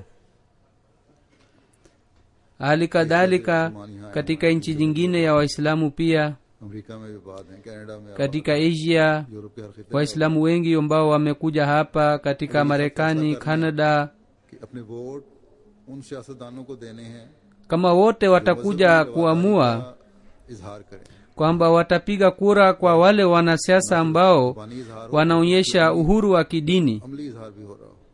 hali kadhalika katika nchi nyingine ya waislamu pia America में भी आबाद है कनाडा में आबाद katika asia है, यूरोप के हर खिते में waislamu wengi ambao wamekuja hapa katika marekani canada कि अपने वोट उन सियासतदानों को देने हैं kama wote watakuja मजहबी kuamua रवादारी का इजहार करें kwamba watapiga kura kwa wale wanasiasa ambao जुबानी इजहार हो wanaonyesha uhuru wa kidini अमली इजहार भी हो रहा हो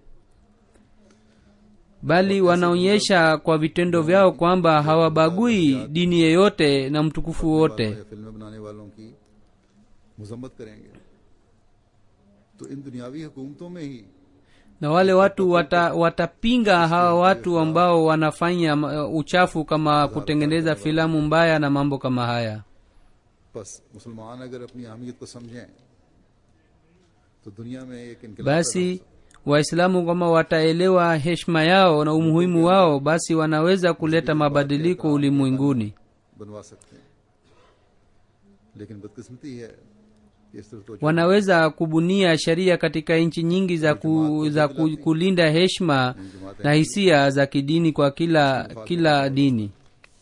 bali wanaonyesha kwa vitendo vyao kwamba hawabagui dini yeyote na mtukufu wote वालों या फिल्में बनाने वालों की मजम्मत करेंगे तो इन दुनियावी हुकूमतों में ही na wale watu wata, watapinga hawa watu ambao wanafanya uh, uchafu kama kutengeneza filamu mbaya na mambo kama haya बस मुसलमान अगर अपनी अहमियत को समझें तो दुनिया में एक इनकलाब पैदा हो basi waislamu kama wataelewa heshima yao na umuhimu wao basi wanaweza kuleta mabadiliko ulimwenguni बनवा सकते हैं लेकिन बदकिस्मती है कि इस तरह तो wanaweza kubunia sheria katika nchi nyingi za, ku, za ku, kulinda heshima na hisia za kidini kwa kila kila dini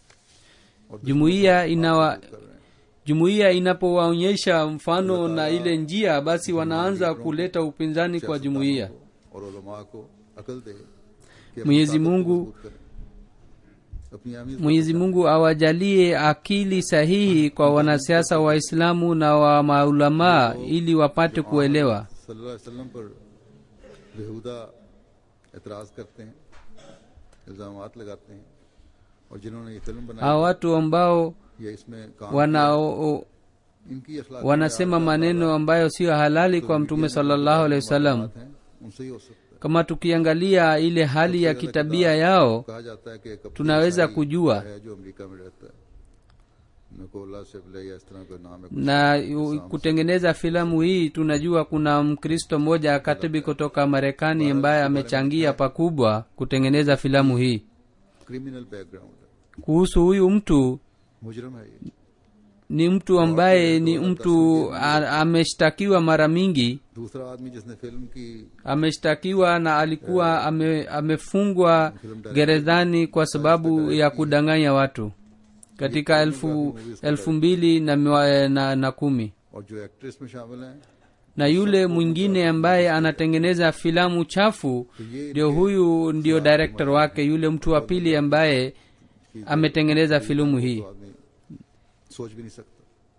और jumuiya inawa कर रहे हैं jumuiya inapowaonyesha mfano na ile njia basi wanaanza kuleta upinzani kwa jumuiya और उलमा को अकल दे कि अपनी Mwenyezi ताकत को Mungu- मजबूत करें। अपनी अहमियत को mwenyezi mungu awajalie akili sahihi kwa wanasiasa waislamu na wa maulamaa ili wapate kuelewa सल्लल्लाहु अलैहि वसल्लम पर बेहुदा एतराज करते हैं इल्जाम लगाते हैं और जिन्होंने ये फिल्म बनाई hawa watu ambao या इसमें काम wanao इनकी अखलाक wanasema maneno ambayo siyo halali kwa mtume salllahu alehi wasallam हैं उनसे ही हो सकता है kama tukiangalia ile hali ya kitabia yao कहा जाता है कि एक tunaweza ईसाई kujua है जो अमेरिका में रहता है नकोला शिवले या इस तरह कोई नाम है na u- kutengeneza filamu hii tunajua kuna mkristo mmoja katibi kutoka marekani ambaye amechangia pakubwa kutengeneza filamu hii criminal background है kuhusu huyu mtu मुजरम है ये ni mtu ambaye ni mtu a- ameshtakiwa mara mingi दूसरा आदमी जिसने फिल्म की ameshtakiwa na alikuwa ame, amefungwa gerezani kwa sababu ya kudanganya watu katika elfu, elfu mbili na, miwa- na, na kumi और जो एक्ट्रेस में शामिल हैं na yule mwingine ambaye anatengeneza filamu chafu तो ये ndio huyu ndio director wake yule mtu wa pili ambaye ametengeneza filamu hii तो आदमी सोच भी नहीं सकता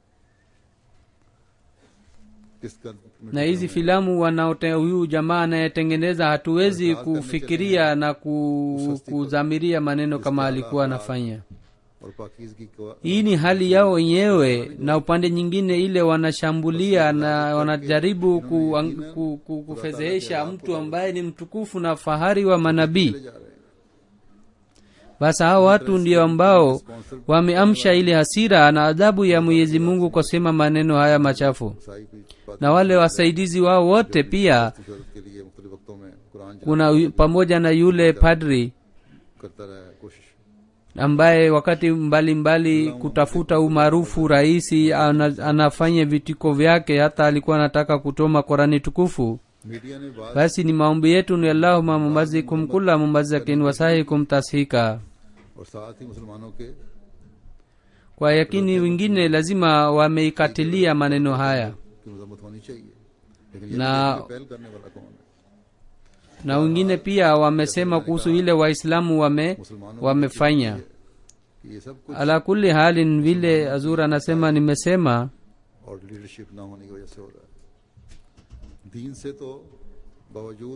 किसका na hizi filamu wanaote huyu jamaa anayetengeneza hatuwezi kufikiria na ku, kuzamiria maneno kama alikuwa anafanya और पाकिजगी को hii ni hali yao wenyewe na upande nyingine ile wanashambulia na wanajaribu ku, ku, ku, kufedhehesha mtu ambaye ni mtukufu na fahari wa manabii ले जा रहे हैं basi hao watu ndio ambao wameamsha ile hasira na adhabu ya mwenyezi mungu kwa sema maneno haya machafu ईसाई की बात na wale wasaidizi wao wote pia शोहरत के लिए मुख्तलिफ वक्तों में कुरान जलाने kuna yu- pamoja na yule padri करता रहा है कोशिश ambaye wakati mbalimbali mbali kutafuta umaarufu rahisi ana, anafanya vitiko vyake hata alikuwa anataka kutoma korani tukufu media ने बात basi ni maombi yetu ni allahuma mumazikum kula mumazakin wasahikum tashika और साथ ही मुसलमानों के kwa yakini wengine lazima wameikatilia maneno haya की मजम्मत होनी चाहिए लेकिन ये ना- देखने पहल करने वाला कौन है na wengine pia wamesema kuhusu ile waislamu wame मुसलमानों wamefanya कि ये सब कुछ ala kulli halin vile azur anasema nimesema और लीडरशिप ना होने की वजह से हो रहा है दीन से तो बावजूद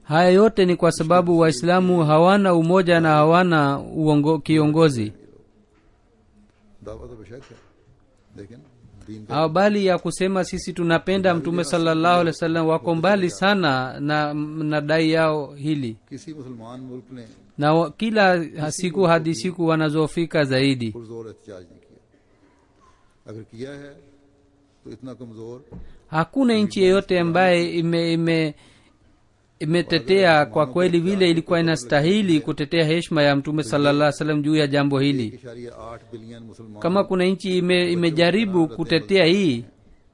haya yote ni kwa sababu waislamu hawana umoja na hawana uongo, kiongozi दावा तो बेशक है लेकिन दीन का Hawa bali ya kusema sisi tunapenda mtume salallahu alehi wasallam wako mbali sana na, na dai yao hili किसी मुसलमान मुल्क ने na wa- kila siku hadi siku wanazofika zaidi पुरजोर एहतजाज नहीं किया अगर किया है तो इतना कमजोर hakuna nchi yeyote ambaye ime, ime imetetea kwa kweli vile ilikuwa inastahili kutetea heshima ya mtume sallallahu salam juu ya jambo hili इशारिया आठ बिलियन मुसलमान kama kuna nchi ime, imejaribu kutetea hii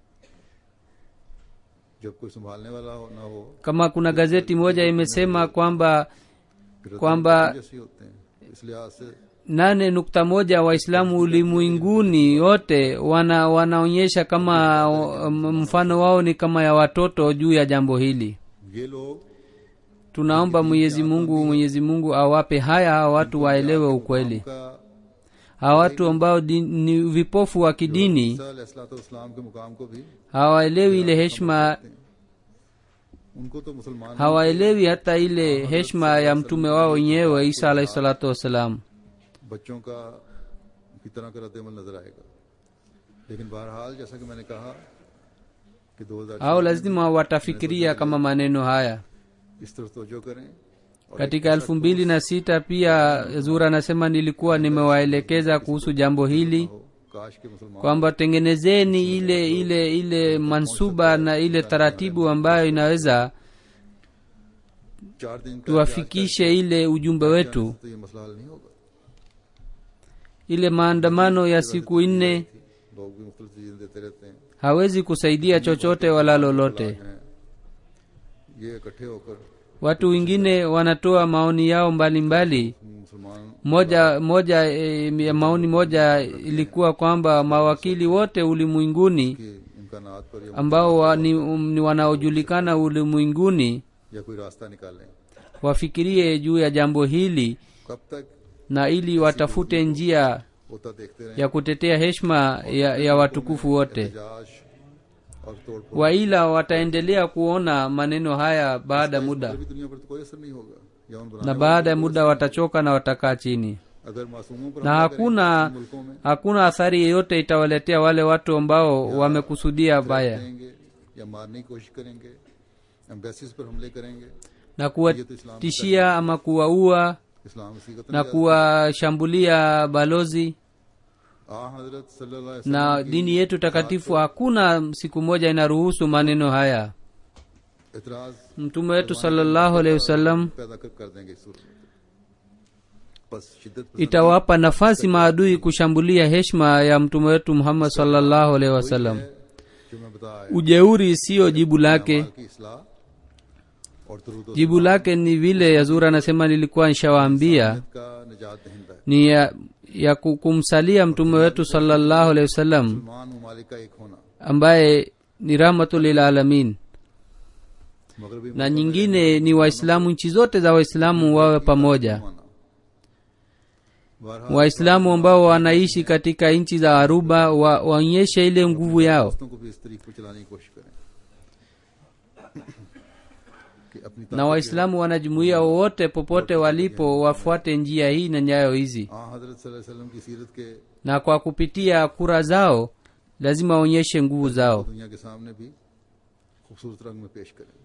जब कोई संभालने वाला हो ना हो kama kuna gazeti moja imesema kwamba फिर kwamba जैसे होते हैं इस लिहाज से nane nukta moja waislamu ulimwenguni wote wana wanaonyesha kama um, mfano wao ni kama ya watoto juu ya jambo hili ये लोग tunaomba mwenyezi mungu mwenyezi mungu awape haya hawa watu waelewe ukweli का hawa watu ambao di, ni vipofu wa kidini इस्लाम के मुकाम को भी hawaelewi ile heshima उनको तो मुसलमान hawaelewi hata ile heshima ya mtume wao wenyewe isa alahi salatu wassalam बच्चों का की तरह का रद्दमल नजर आएगा लेकिन बहरहाल जैसा कि मैंने कहा कि दो हजार au lazima watafikiria kama maneno haya इस तरफ तवज्जो करें और katika elfu mbili na sita pia zura anasema nilikuwa nimewaelekeza kuhusu jambo hili हो, काश के मुसलमान kwamba tengenezeni ile ile ile mansuba na ile taratibu ambayo inaweza चार दिन का tuwafikishe ile ujumbe wetu तो ये मसला हल नहीं होगा ile maandamano ya siku nne लोग भी मुख्तलिफ चीजें देते रहते हैं hawezi kusaidia chochote wala lolote हैं ये इकट्ठे होकर watu wengine wanatoa maoni yao mbalimbali मुसलमान moja moja e, ya maoni moja ilikuwa kwamba mawakili wote ulimwenguni के इम्कानात पर या, ambao wa, ni, um, ni wanaojulikana ulimwenguni या कोई रास्ता निकालें wafikirie juu ya jambo hili कब तक na ili watafute njia होता देखते रहें ya kutetea heshima ya, ya watukufu wote एहतजाज और तोड़ फोड़ waila wataendelea kuona maneno haya baada ya muda भी दुनिया पर तो कोई असर नहीं होगा या उन na बनाने baada ya muda watachoka na watakaa chini अगर मासूमों पर na हमला hakuna करेंगे, मुल्कों में hakuna athari yeyote itawaletea wale watu ambao wamekusudia baya करेंगे या मारने की कोशिश करेंगे एम्बेसीज पर हमले करेंगे na kuwatishia ama kuwaua इस्लाम इसी का na kuwashambulia balozi आ हजरत सल्लल्लाहु अलैहि na dini yetu takatifu hakuna siku moja inaruhusu maneno haya वसल्लम इतराज mtume wetu sallallahu alaihi wasallam पैदा कर, कर देंगे इस सूरत में बस शिद्दत पसंद itawapa nafasi maadui kushambulia heshima ya mtume wetu muhammad sallallahu alaihi wasallam है जो मैं बता आया ujeuri siyo jibu lake माल की इसलाह और दरूद jibu lake ni vile yazura anasema nilikuwa nishawaambia का निजात दहिंदा है ni ya, ya ku- kumsalia mtume wetu sallallahu alaihi wasallam मुसलमान ममालिक का एक होना ambaye ni rahmatul lil alamin मगरबी na nyingine ni waislamu nchi zote za waislamu wawe pamoja माना बहरहाल waislamu ambao wanaishi katika nchi za aruba wa, waonyeshe ile nguvu yao दोस्तों को भी इस तरीके पर चलाने की कोशिश करें कि अपनी na waislamu wanajumuia wowote popote walipo wafuate njia hii na nyayo hizi आ हजरत सल्लल्लाहु अलैहि वसल्लम की सीरत के na kwa kupitia kura zao lazima waonyeshe nguvu zao दुनिया के सामने भी खूबसूरत रंग में पेश करें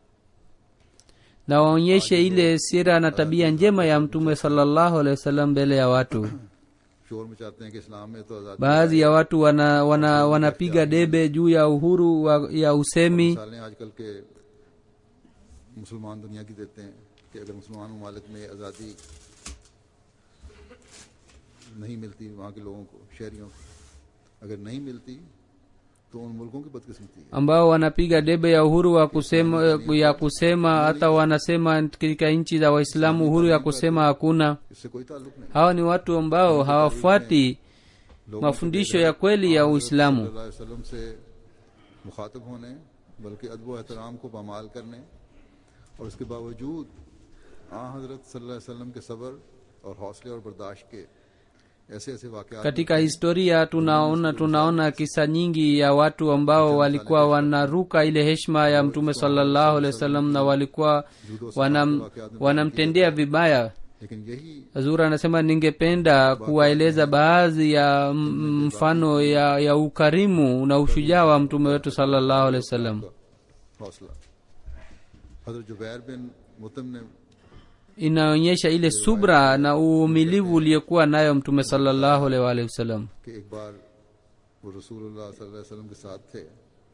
na waonyeshe ile sira na tabia njema ya mtume sallallahu alaihi wasallam mbele ya watu शोर मचाते हैं कि इस्लाम में तो आजादी baadhi ya watu wana wana wanapiga debe juu ya uhuru wa, ya usemi मिसालें आजकल के मुसलमान दुनिया की देते हैं कि अगर मुसलमान ममालिक में आज़ादी नहीं मिलती वहाँ के लोगों को शहरियों को अगर नहीं मिलती तो उन मुल्कों की बदकिस्मती है ambao wanapiga debe ya uhuru wa kusema ya kusema hata wanasema katika nchi za waislamu uhuru ya kusema hakuna इससे कोई ताल्लुक नहीं hawa ni watu ambao hawafuati लोगों mafundisho ya kweli ya uislamu सल्लल्लाहु अलैहि वसल्लम से मुखातब होने बल्कि अदब व एहतराम को पामाल करने और उसके बावजूद आ हजरत सल्लल्लाहु अलैहि वसल्लम के सब्र और हौसले और बर्दाश्त के ऐसे ऐसे वाकयात katika historia tunaona tunaona kisa nyingi ya watu ambao walikuwa wanaruka ile heshima ya mtume salallahu alehi wasallam na walikuwa wanam, wanamtendea vibaya लेकिन यही hazur anasema ningependa kuwaeleza baadhi ya m- mfano ya, ya ukarimu na ushujaa wa mtume wetu salallahu alehi wasallam का हौसला हजरत जुबैर बिन मुतम ने inaonyesha ile subra na uvumilivu uliokuwa nayo mtume salallahu alehi waalihi wasallam कि एक बार वो रसूलुल्लाह सल्लल्लाहु अलैहि वसल्लम के साथ थे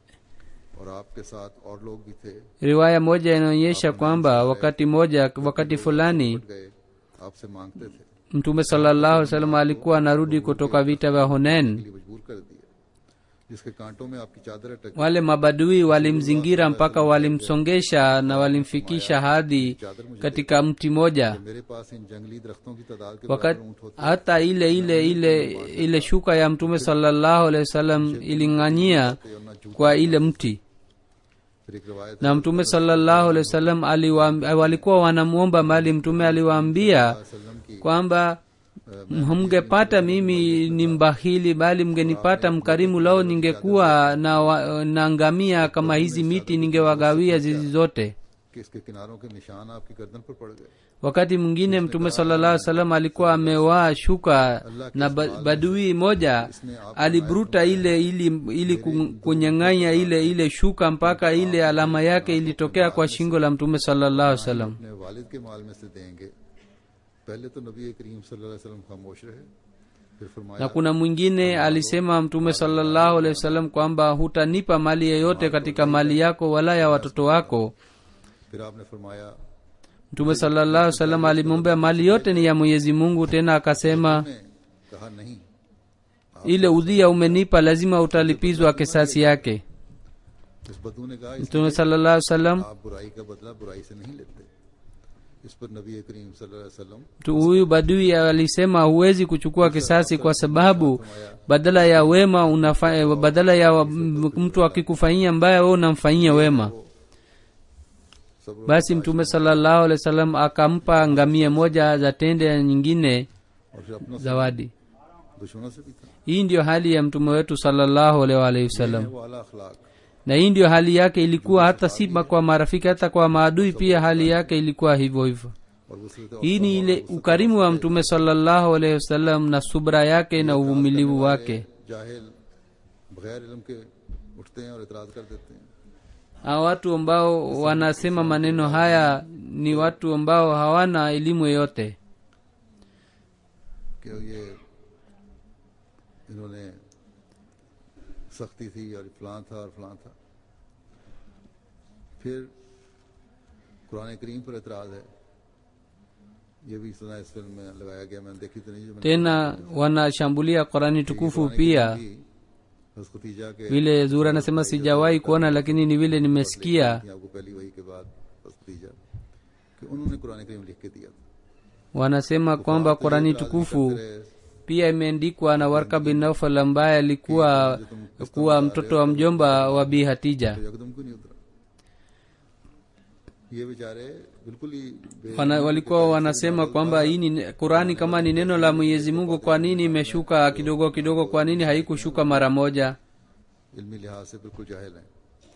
और आपके साथ और लोग भी थे riwaya moja inaonyesha kwamba wakati moja wakati fulani फट गए आपसे मांगते थे mtume salallahu alaihi wasallam alikuwa anarudi kutoka vita vya hunen लिए मजबूर कर दिया जिसके कांटों में आपकी चादर अटक wale mabadui walimzingira mpaka walimsongesha na walimfikisha hadi katika mti moja मेरे पास इन जंगली दरख्तों की तादाद के wakati बराबर ऊँट होते hata ile ile ile ile shuka ya mtume salallahu alaihi wasallam iling'anyia थे और न जूते kwa ile mti फिर एक रवायत na mtume salallahu alaihi wasallam aliwaam- walikuwa wanamwomba mali mtume aliwaambia वसल्लम की kwamba mngepata mimi ni mbahili bali mngenipata mkarimu lao ningekuwa na, wa- na ngamia kama hizi miti ningewagawia zizi zote कि इसके किनारों के निशान आपकी गर्दन पर पड़ गए wakati mwingine mtume sallallahu alaihi wasallam alikuwa amewaa shuka na ba, badui moja aliburuta ile ili, ili ku- kunyang'anya ile ile shuka mpaka ile alama yake ilitokea kwa shingo la mtume sallallahu alaihi wasallam अपने वालिद के माल में से देंगे पहले तो नबी करीम सल्लल्लाहु अलैहि वसल्लम खामोश रहे फिर फरमाया na kuna mwingine alisema mtume salallahu alehi wasallam kwamba hutanipa mali yeyote katika mali yako wala ya watoto wako फिर आपने फरमाया mtume salallahu alehi wasallam alimwombea mali yote ni ya mwenyezi mungu tena akasema ने कहा नहीं ile udhia umenipa lazima utalipizwa kisasi yake इस बदू ने कहा mtume salallahu alehi wasallam आप बुराई का बदला बुराई से नहीं लेते इस पर नबी करीम सल्लल्लाहु अलैहि वसल्लम mtu huyu badui alisema huwezi kuchukua kisasi kwa sababu badala ya wema unafa, badala ya wa- m- mtu akikufanyia mbaya we unamfanyia wema सब्र basi mtume salallahu alehi wasallam akampa ngamia moja za tende na nyingine और फिर अपनों से zawadi दुश्मनों से भी था hii ndiyo hali ya mtume wetu salallahu alaihi waalihi wasallam वो आला अखलाक na hii ndiyo hali yake ilikuwa hata si ma- kwa marafiki hata kwa maadui pia hali yake ilikuwa hivyo hivyo और वसलत hii ni ile ukarimu wa mtume salallahu alaihi wasallam na subra yake na uvumilivu wake जाहिल बगैर इल्म के उठते हैं और इतराज कर देते हैं hawa watu ambao wanasema maneno haya ni watu ambao hawana elimu yoyote कि ये इन्होंने सख्ती थी और फलां था और फलां था फिर कुरान करीम पर एतराज है ये भी सुना इस फिल्म में लगाया गया मैंने देखी तो नहीं जो मैंने tena wanashambulia qurani tukufu pia हज़रत खदीजा के vile zura anasema sijawahi kuona lakini ni vile nimesikia थी आपको पहली वही के बाद हज़रत खदीजा कि उन्होंने कुरान करीम लिख के दिया था wanasema kwamba qurani tukufu फिर pia imeandikwa na warka bin naufal ambaye alikuwa kuwa mtoto wa mjomba wa bi hatija तो यकदम क्यों नहीं उतरा ये बेचारे बिल्कुल ही बे- Wana, walikuwa wanasema kwamba hii ni qurani kama ni neno la mwenyezi mungu kwa nini imeshuka kidogo kidogo kwa nini haikushuka mara moja इल्मी लिहाज से बिल्कुल जाहिल हैं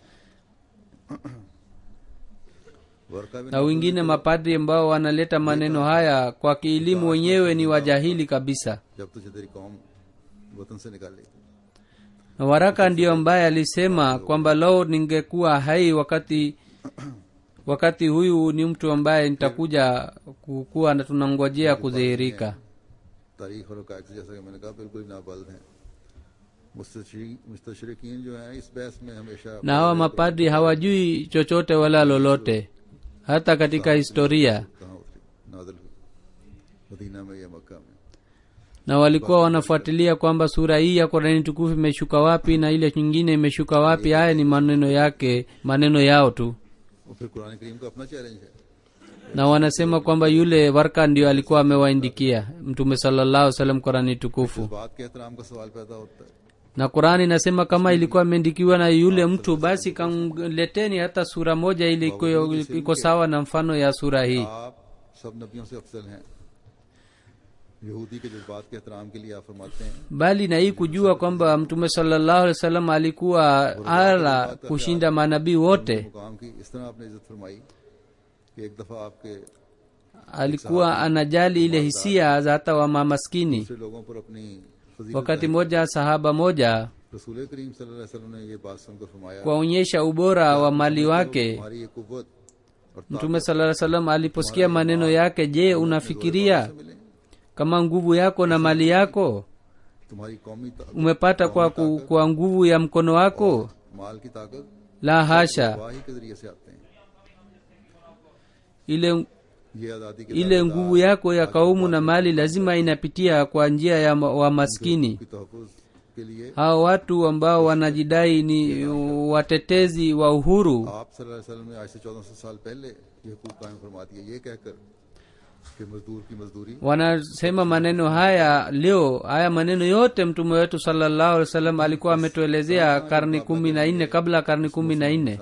वर्का बिन na wengine mapadri ambao wanaleta maneno haya kwa kielimu wenyewe ni wajahili kabisa जब तुझे तेरी कौम वतन से निकालेगी na waraka ndiyo ambaye alisema kwamba lao ningekuwa hai wakati wakati huyu ni mtu ambaye nitakuja kukuwa na tunangojea kudhihirika तारीख और कायद जैसा कि मैंने कहा बिल्कुल ही नाबल्द हैं मुस्तशरकिन जो हैं इस बहस में हमेशा na hawa mapadri hawajui chochote wala lolote hata katika historia कहाँ उतरी नादल हुई मदीना में या मक्का में na walikuwa wanafuatilia kwamba sura hii ya korani tukufu imeshuka wapi na ile nyingine imeshuka wapi haya ni maneno yake maneno yao tu और फिर कुरान करीम का अपना चैलेंज है na wanasema kwamba yule warka ndio alikuwa amewaindikia mtume sallallahu salam korani tukufu इस बात के एहतराम का सवाल पैदा होता है na qurani inasema kama ilikuwa imeandikiwa na yule mtu basi kamleteni hata sura moja ili iko, iko sawa na mfano ya sura hii आप सब नबियों से अफजल हैं यहूदी के जज्बात के एहतराम के लिए आप फरमाते हैं bali na hii kujua kwamba mtume salallahu alaihi wasallam alikuwa ala kushinda manabii wote मुकाम की इस तरह आपने इज्जत फरमाई कि एक दफा आपके alikuwa anajali ile hisia za hata wa mamaskini दूसरे लोगों पर अपनी फजीलत wakati moja sahaba moja रसूल करीम सल्लल्लाहु अलैहि वसल्लम ने ये बात सुनकर फरमाया kuwaonyesha ubora wa mali wake तुम्हारी ये कुव्वत और mtume sala salam aliposikia maneno yake je unafikiria ताकत मिले kama nguvu yako na mali yako तुम्हारी कौमी ताकत umepata kwa, ku- kwa nguvu ya mkono wako माल की ताकत la hasha वाही के जरिए से आते हैं ile ये आज़ादी के ile nguvu yako ya kaumu na mali lazima inapitia kwa njia ya ma- wa maskini की तहफ़ुज़ के लिए hao watu ambao wanajidai ni watetezi wa uhuru आप सल्लल्लाहु अलैहि वसल्लम ने आज से चौदह सौ साल पहले ये हुकूक कायम फरमा दिए ये कहकर कि मजदूर की मजदूरी wanasema maneno haya leo haya maneno yote mtume wetu salallahu alaihi wasallam alikuwa ametuelezea karni kumi na nne kabla ya karni kumi na nne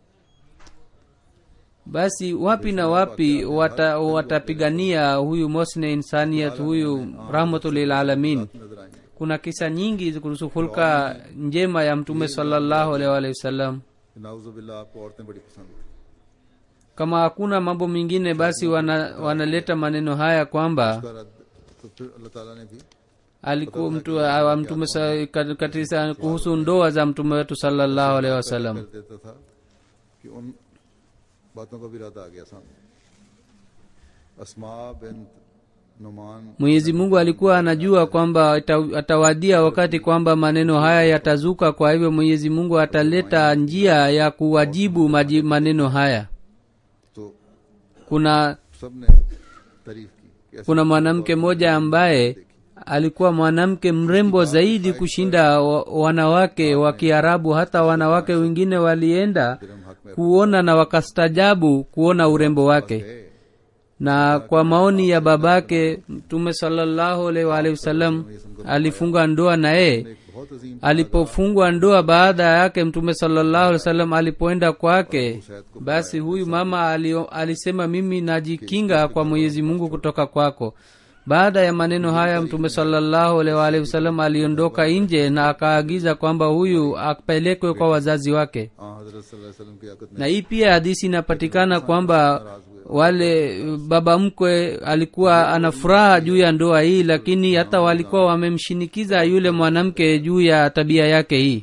basi wapi na wapi wata, watapigania huyu mosne insaniyat huyu rahmatulilalamin नजर आएंगे kuna kisa nyingi kuhusu hulka njema ya mtume salallahu alaihi waalihi wasallam नाउजुबिल्ला आपको औरतें बड़ी पसंद हैं। kama hakuna mambo mengine basi wana, wanaleta maneno haya kwamba उसका रद्द तो फिर अल्लाह ताला ने भी alikuwa mtu wa mtume sa- kat- katika kuhusu ndoa za mtume wetu sallallahu alaihi wasallam कर देता था कि उन बातों का भी रद्द आ गया सामने अस्मा बिन Numan mwenyezi mungu alikuwa anajua kwamba ata- atawadia wakati kwamba maneno haya yatazuka kwa hivyo mwenyezi mungu ataleta njia ya kuwajibu maji, maneno haya तो kuna सब ने तारीफ की कि ऐसे kuna mwanamke mmoja ambaye alikuwa mwanamke mrembo zaidi kushinda wa- wanawake wa kiarabu hata wanawake wengine walienda फिर हम हक में kuona na wakastajabu kuona urembo wake गए na kwa maoni ya babake mtume salallahu alaihi waalihi wasallam alifunga ndoa na yeye एक बहुत अजीम alipofungwa ndoa baada yake mtume salallahu alaihi wasallam alipoenda kwake basi huyu mama alio, alisema mimi najikinga kwa mwenyezi mungu kutoka kwako baada ya maneno haya mtume salallahu alaihi waalihi wasallam aliondoka nje na akaagiza kwamba huyu apelekwe kwa wazazi wake हाँ हजरत सल्लल्लाहु अलैहि वसल्लम की आकत में na hii pia hadisi inapatikana kwamba wale baba mkwe alikuwa ana furaha juu ya ndoa hii lakini hata walikuwa wamemshinikiza yule mwanamke juu ya tabia yake hii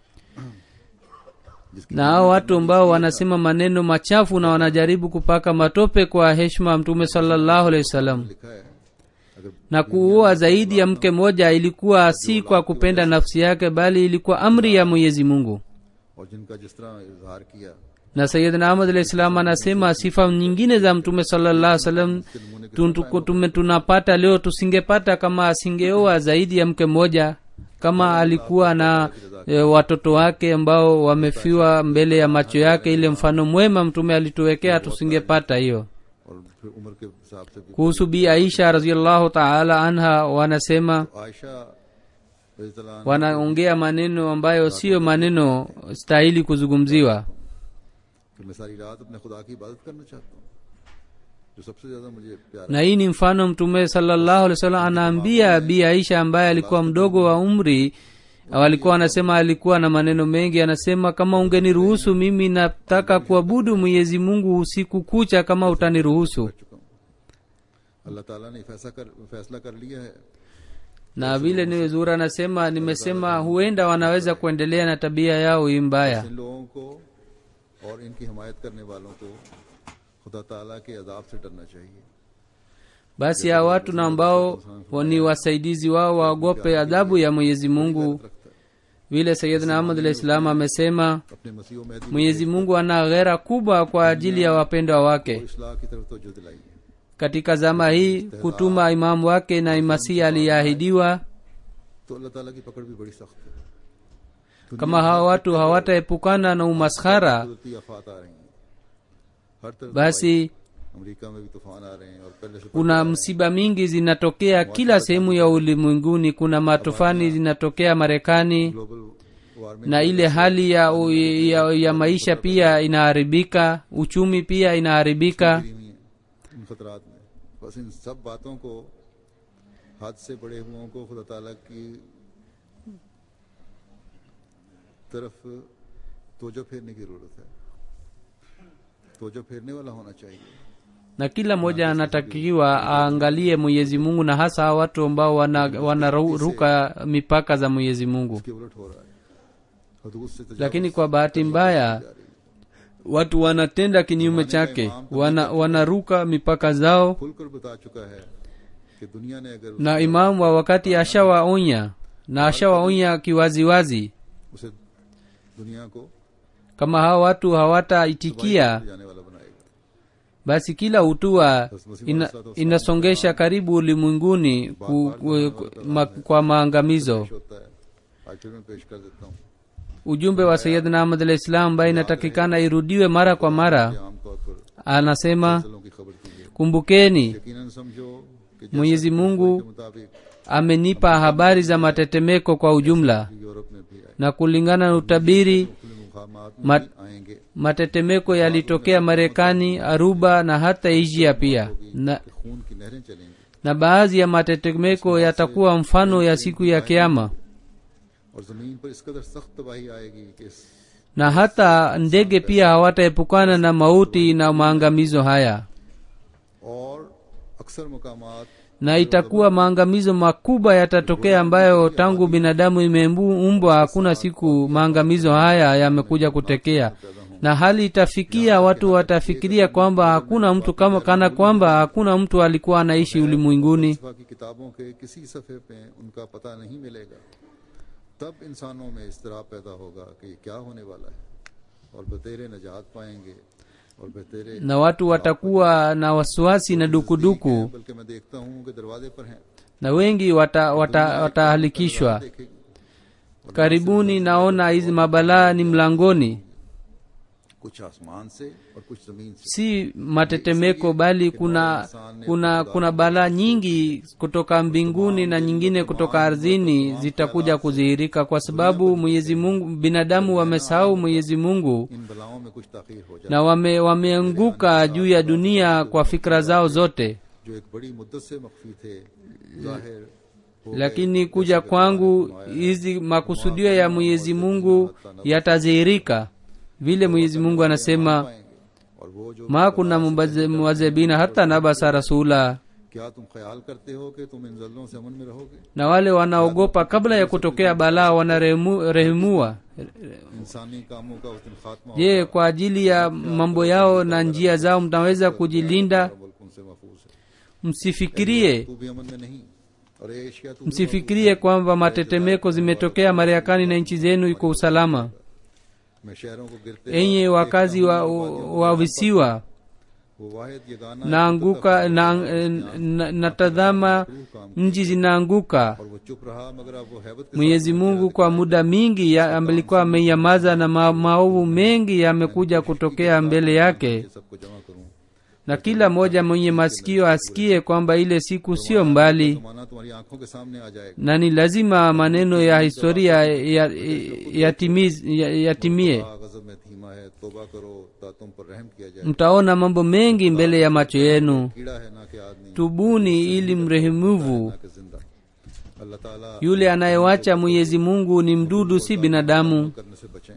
जिसकी na hao watu ambao wanasema maneno machafu na wanajaribu kupaka matope kwa heshima ya mtume salallahu alehi wasallam लिखा है अगर na kuua zaidi ya mke moja ilikuwa si kwa kupenda nafsi yake bali ilikuwa amri ya mwenyezi mungu और जिनका जिस तरह इजहार किया na sayidna ahmad alahi salam anasema sifa nyingine za mtume sallallahu salam tume tunapata leo tusingepata kama asingeoa zaidi ya mke mmoja kama alikuwa na e, watoto wake ambao wamefiwa mbele ya macho yake ile mfano mwema mtume alituwekea tusingepata hiyo और फिर उम्र के हिसाब से भी kuhusu bi aisha raziallahu taala anha wanasema Ayesha रज़ियल्लाहु अन्हा wanaongea maneno ambayo siyo maneno stahili kuzungumziwa कि मैं सारी रात अपने खुदा की इबादत करना चाहता हूँ जो सबसे ज्यादा मुझे प्यारा na hii ni mfano mtume salallahu alih wasallam anaambia bi aisha ambaye alikuwa mdogo wa umri walikuwa anasema alikuwa na maneno mengi anasema kama ungeniruhusu mimi nataka kuabudu mwenyezi mungu usiku kucha kama utaniruhusu कर चुका हूँ अल्लाह ताला ने फैसला कर फैसला कर लिया है na vile niwezura anasema nimesema huenda wanaweza kuendelea na tabia yao hii mbaya इन लोगों को और इनकी हिमायत करने वालों को खुदा ताला के अजाब से डरना चाहिए basi hawa watu na ambao ni wasaidizi wao waogope adhabu ya mwenyezi mungu रखता है vile sayidna ahmad alah islam amesema अपने मसीह व Mahdi mwenyezi mungu ana ghera kubwa kwa ajili ya wapendwa wake को इस्लाह की तरफ तवज्जो दिलाई है katika zama hii kutuma imamu wake na masihi aliyeahidiwa तो अल्लाह ताला की पकड़ भी बड़ी सख्त है kama hawa watu hawataepukana na umaskhara कुदरती आफात आ रही हैं हर तरफ basi अमेरिका में भी तूफान आ रहे हैं और पहले से kuna msiba mingi zinatokea kila sehemu ya ulimwenguni kuna matufani zinatokea marekani global warming na ile hali ya, ya, ya maisha pia inaharibika uchumi pia inaharibika गिरी हुई है इन खतरात में बस इन सब बातों को हद से बड़े हुओं को खुदा ताला की तरफ तोजो फेरने की जरूरत है तोजो फेरने वाला होना चाहिए na kila mmoja anatakiwa aangalie mwenyezi mungu na hasa hawa watu ambao wanaruka wana ruka mipaka za mwenyezi mungu उसके उलट हो रहा है हदूद से तजावुज lakini kwa bahati mbaya watu wanatenda kinyume chake wana, wanaruka mipaka zao खुलकर बता चुका है कि दुनिया ने अगर na imamu wa wakati ashawaonya na ashawaonya kiwaziwazi उसे दुनिया को kama hawa watu hawataitikia जाने वाला बनाएगा basi kila hatua ina, inasongesha karibu ulimwenguni ku, ku, ku, ma, kwa maangamizo पेश होता है आज फिर मैं पेश कर देता हूँ ujumbe wa sayidna ahmad alah islam ambaye inatakikana irudiwe mara kwa mara कि आमतौर पर anasema फसलों की खबर कीजिए kumbukeni यकीनन समझो कि जैसे mwenyezi mungu के मुताबिक amenipa habari za matetemeko kwa ujumla Europe में भी आए na kulingana na utabiri खुले मुकामात में mat- भी आएंगे matetemeko yalitokea marekani aruba na hata asia pia na, कि खून की नहरें चलेंगी na baadhi ya matetemeko yatakuwa mfano ya siku ya kiama और जमीन पर इस कदर सख्त तबाही आएगी कि इस na hata ndege pia hawataepukana na mauti na maangamizo haya और अक्सर मुकामात na itakuwa maangamizo makubwa yatatokea ambayo tangu binadamu imeumbwa hakuna siku maangamizo haya yamekuja kutekea na hali itafikia watu watafikiria kwamba hakuna mtu kama kana kwamba hakuna mtu alikuwa anaishi ulimwenguni फलसफा की किताबों के किसी सफ़े पे उनका पता नहीं मिलेगा तब इंसानों में इसतराब पैदा होगा कि ये क्या होने वाला है और बतेरे नजात पाएंगे और बतेरे na watu watakuwa na wasiwasi na dukuduku बल्कि मैं देखता हूँ कि दरवाजे पर हैं na wengi watahalikishwa wata, watahalikishwa. देखेगी karibuni naona hizi mabalaa ni mlangoni कुछ आसमान से और कुछ जमीन से si matetemeko bali kuna kuna kuna balaa nyingi kutoka mbinguni na nyingine kutoka ardhini zitakuja kudhihirika kwa sababu mwenyezi mungu binadamu wamesahau mwenyezi mungu इन बलाओं में कुछ ताखीर हो जाए na wame wameanguka juu ya dunia kwa fikra zao zote जो एक बड़ी मुद्दत से मख्फी थे जाहिर हो lakini kuja kwangu hizi makusudio ya mwenyezi mungu yatadhihirika vile mwenyezi mungu anasema पाएंगे और वो जो ma kuna muwazebina hata nabasa rasula क्या तुम ख्याल करते हो कि तुम इन जल्लों से अमन में रहोगे na wale wanaogopa kabla ya kutokea balaa wanarehemua इंसानी कामों का उस दिन खात्मा je kwa ajili ya mambo yao na njia zao mtaweza kujilinda होगा मुल्क उनसे महफूज है msifikirie तू भी अमन में नहीं और ये एशिया तू भी msifikirie kwamba matetemeko zimetokea marekani na nchi zenu iko usalama मैं शहरों को गिरते enye wakazi wa, wa visiwa वो वाहिद Yagana naanguka na, na, natazama nchi zinaanguka और वो चुप रहा मगर अब वो हैबत के mwenyezi mungu kwa muda mingi ya- alikuwa amenyamaza na ma, maovu mengi yamekuja kutokea mbele yake साथ सबको जमा करूं na kila mmoja mwenye masikio asikie kwamba ile siku sio mbali जमाना तुम्हारी आंखों के सामने आ जाएगा na ni lazima maneno ya historia yatimie ya, yatimiz- ya, yatimie आ, गजब में धीमा है तोबा करो ता तुम पर रहम किया जाए mtaona mambo mengi mbele ya macho yenu कीड़ा है ना कि आदमी tubuni ili mrehemuvu ना कि जिंदा अल्लाह ताला yule anayewacha mwenyezi mungu ni mdudu si binadamu करने से बचें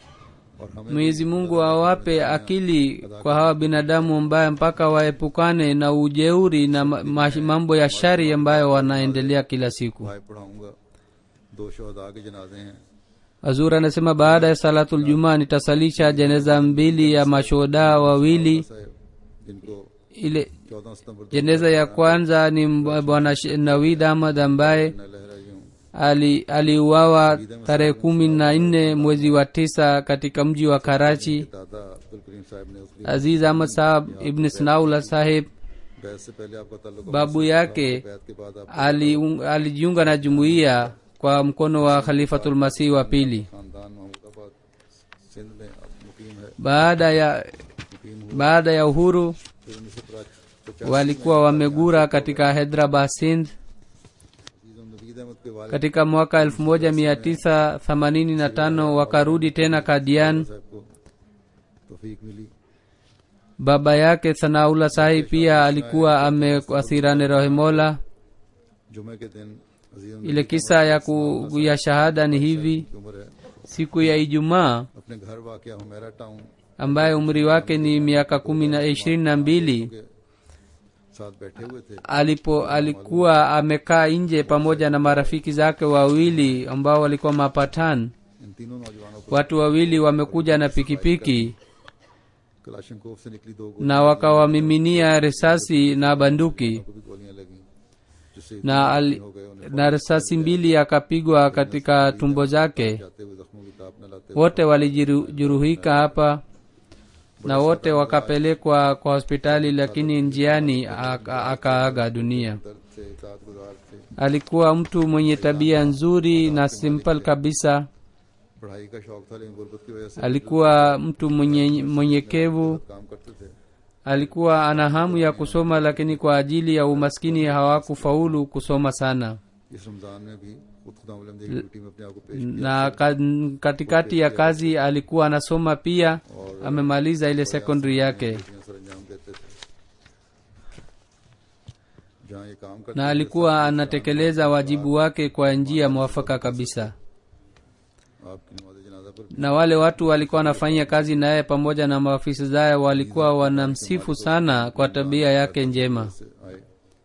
और हमें mwenyezi mungu awape akili kwa hawa binadamu ambaye mpaka waepukane na ujeuri na ma- ma- mambo ya shari ambayo wanaendelea kila siku भाई पढ़ाऊंगा दो शहदा के जनाजे हैं azur anasema baada ya salatul jumaa nitasalisha jeneza mbili ya mashuhuda wawili साहब जिनको ile चौदह सितंबर दो jeneza ya kwanza ni mb- bwana Sh- nawid ahmad ambaye लहरा यूं ali- aliuawa tarehe kumi na nne mwezi wa tisa katika mji wa karachi दादा अब्दुल करीम साहब ने उसकी aziz ahmad sahab ibn snaula sahib बैत से पहले आपका ताल्लुक babu yake बैत के बाद आप ali- alijiunga na jumuiya kwa mkono wa khalifatulmasihi wa pili खानदान महमूदाबाद सिंध में अब मुकीम है baada ya baada ya uhuru फिर उन्नीस सौ पचास walikuwa wamegura katika hyderabad sindh Naveed अहमद के वालिद katika mwaka 1985 wakarudi tena kadian साहब को तौफीक मिली baba yake sanaula sahi pia alikuwa ameasirane rahimola जुमे के दिन अजीम ile kisa ya, ku, ya shahada ni hivi की उम्र है siku ya ijumaa अपने घर वाक़ Humera town ambaye umri wake ni miaka kumi na ishirini na mbili के साथ बैठे हुए थे alipo alikuwa amekaa nje pamoja na marafiki zake wawili ambao walikuwa mapatan इन तीनों नौजवानों को watu wawili wamekuja na pikipiki कलाशनकोव से निकली दो na wakawamiminia risasi na banduki को भी गोलियां लगी जिससे na, al, हो गए उन्हें na risasi mbili akapigwa katika tumbo zake जाते हुए जख्मों की ताप न लाते wote walijeruhika hapa na wote wakapelekwa kwa hospitali lakini njiani aka- akaaga dunia दर्द से इतात गुजार थे alikuwa mtu mwenye tabia nzuri na simple kabisa पढ़ाई का शौक था लेकिन गुर्बत की वजह से alikuwa mtu mwenye mwenyekevu काम करते थे alikuwa ana hamu ya kusoma lakini kwa ajili ya umaskini hawakufaulu kusoma sana इस रमजान में भी खुद खुदा की ड्यूटी में अपने आप को पेश किया na ka, katikati ya kazi alikuwa anasoma pia amemaliza ile secondary yake ड्यूटियां सर अंजाम देते थे जहाँ ये काम करते na alikuwa anatekeleza wajibu wake kwa njia mwafaka kabisa आपकी नमाज जनाजा पर na wale watu walikuwa wanafanya kazi naye pamoja na maafisa zaye walikuwa wanamsifu sana kwa tabia yake njema से आए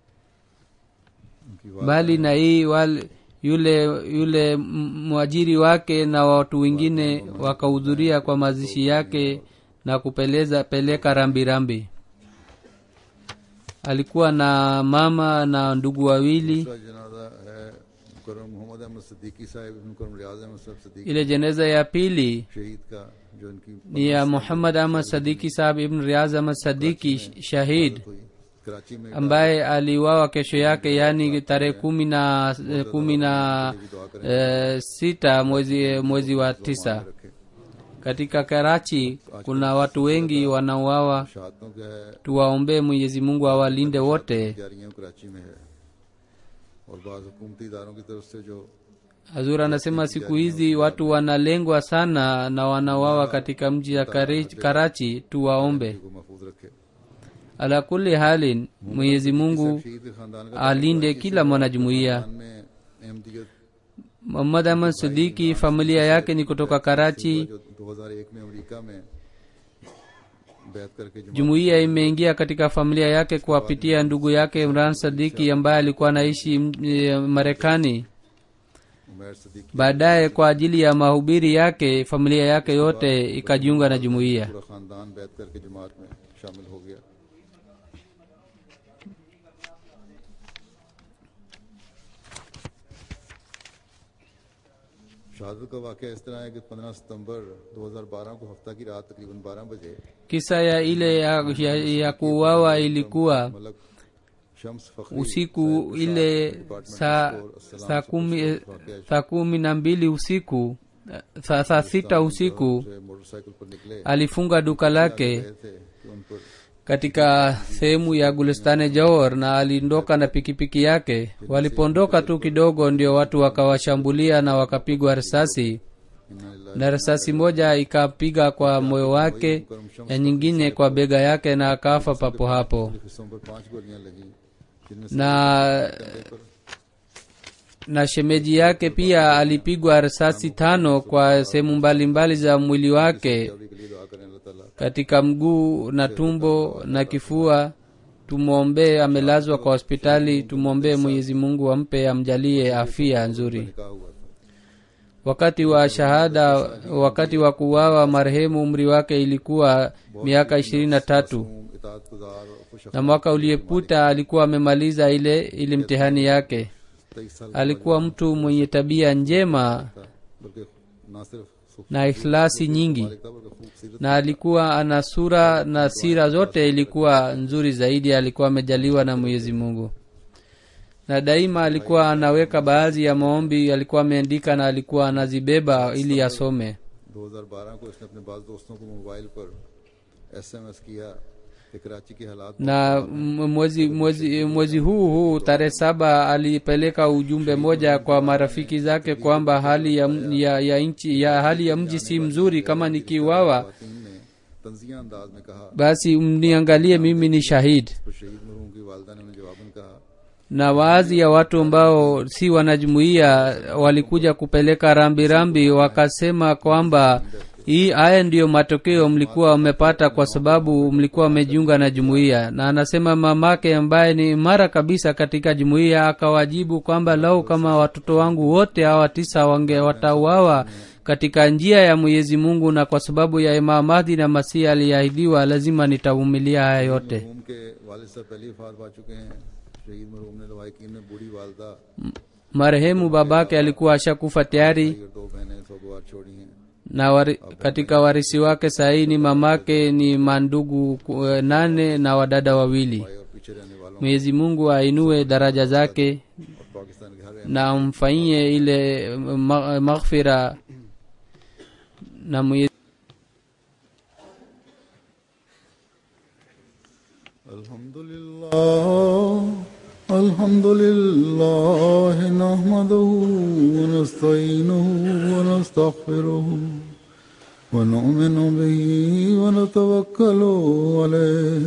उनकी बात bali na hii wale yule yule m- mwajiri wake na watu wengine wakahudhuria kwa mazishi yake na kupeleza peleka rambirambi alikuwa na mama na ndugu wawili दूसरा जनाजा है मुकरम मोहम्मद अहमद सिद्दीकी साहब मुकरम रियाज अहमद साहब Siddiqui ile jeneza ya pili शहीद का जो इनकी ni ya muhammad ahmad sadiki sahab ibn riaz ahmad sadiki shahid हुई कराची में ambaye aliuawa kesho yake yaani tarehe kumi na eh, kumi na eh, sita mwezi mwezi wa tisa रखे katika karachi kuna watu wengi wanauawa शहादतों का है tuwaombee mwenyezi mungu awalinde wote तैयारियां कराची में है और बाज हुकूमती इदारों की तरफ से जो hazur anasema siku hizi watu wanalengwa sana na wanauawa katika mji ya Kari- karachi tuwaombe को महफूज रखे ala kuli halin mwenyezi mungu शहीद के खानदान का alinde kila mwanajumuiya खानदान में Ahmadiyyat muhammad ahmad sidiki familia yake ni kutoka karachi जो 2001 में अमेरिका में बैत करके जमा jumuiya imeingia katika familia yake kuwapitia ndugu yake imran sadiki ambaye alikuwa anaishi m- e, marekani Umair Sadiq baadaye kwa ajili ya mahubiri yake familia yake yote ikajiunga na jumuiya पूरा खानदान बैत करके जमात में शामिल हो गया शहादत का वाक़ इस तरह है कि 15 सितंबर 2012 को हफ्ता की रात तकरीबन 12 बजे kisa ya ile ya, ya, ya kuuawa ilikuwa Malik Shams Fakhri usiku ile saa saa kumi saa kumi na mbili usiku saa, saa sita usiku से मोटरसाइकिल पर निकले alifunga duka lake गए थे कि उन पर katika sehemu ya gulistane jawar na aliondoka na pikipiki yake walipoondoka tu kidogo ndio watu wakawashambulia na wakapigwa risasi इन्ना na risasi moja ikapiga kwa moyo wake na nyingine kwa bega yake na akafa papo hapo हिस्सों पर पांच गोलियां लगी जिनमें से na कंधे पर na shemeji yake pia alipigwa risasi tano kwa sehemu mbalimbali za mwili wake अभी के लिए दुआ करें अल्लाह ताला katika mguu na tumbo na kifua tumwombee amelazwa kwa hospitali tumwombee mwenyezi mungu ampe amjalie afia nzuri निकाह हुआ था wakati wa shahada wakati wa kuwawa marehemu umri wake ilikuwa miaka ishirini na tatu मासूम, इताअतगुजार और खुश na mwaka uliyepita alikuwa amemaliza ile ile mtihani yake तेईस साल alikuwa mtu mwenye tabia njema था बल्कि ना सिर्फ खूब na ikhlasi nyingi था बल्कि खूबसूरत na alikuwa ana sura na sira zote ilikuwa nzuri zaidi alikuwa amejaliwa na mwenyezi mungu na daima alikuwa anaweka baadhi ya maombi alikuwa ameandika na alikuwa anazibeba ili asome 2012 को इसने अपने बाज दोस्तों को मोबाइल पर एसएमएस किया कि कराची के हालात na m- mwezi mwezi mwezi huu huu tarehe saba alipeleka ujumbe moja kwa marafiki zake kwamba hali ya, m- ya, ya nchi ya hali ya mji si mzuri kama nikiuawa खातून ने तंजिया अंदाज में कहा basi mniangalie mimi ni shahid तो शहीद मरहूम की वालदा ने उन्हें जवाबन कहा na baadhi ya watu ambao si wanajumuia walikuja kupeleka rambi rambi wakasema kwamba hii haya ndiyo matokeo mlikuwa mmepata kwa sababu mlikuwa mmejiunga na jumuiya na anasema mamake ambaye ni imara kabisa katika jumuiya akawajibu kwamba lau kama watoto wangu wote hawa tisa wange watauawa katika njia ya mwenyezi mungu na kwa sababu ya imam mahdi na masihi aliyeahidiwa lazima nitavumilia haya yote मरहूम के वालिद साहब पहले ही फार पा चुके हैं शहीद मरहूम ने लवाकिन में बूढ़ी वालदा marehemu babake alikuwa ashakufa tayari और दो बहनें सौ बार छोड़ी हैं na wari, katika warisi wake sahii ni mamake ni mandugu ku- eh, nane na wadada wawili भाई और पीछे रहने वालों mwenyezi mungu ainue daraja zake और पाकिस्तान के हर रहने na amfanyie ile ma- maghfira na mwenyezi الحمد لله الحمد لله نحمده ونستعينه ونستغفره ونؤمن به ونتوكل عليه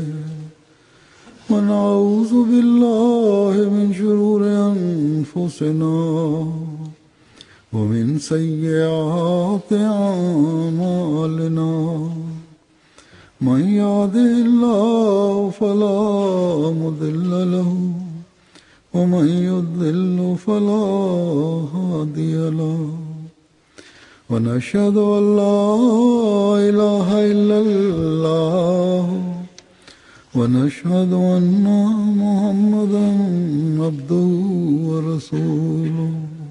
ونعوذ بالله من شرور أنفسنا ومن سيئات أعمالنا من يهده الله فلا مضل له ومن يضلل فلا هادي له ونشهد ان لا اله الا الله ونشهد ان محمدا عبده ورسوله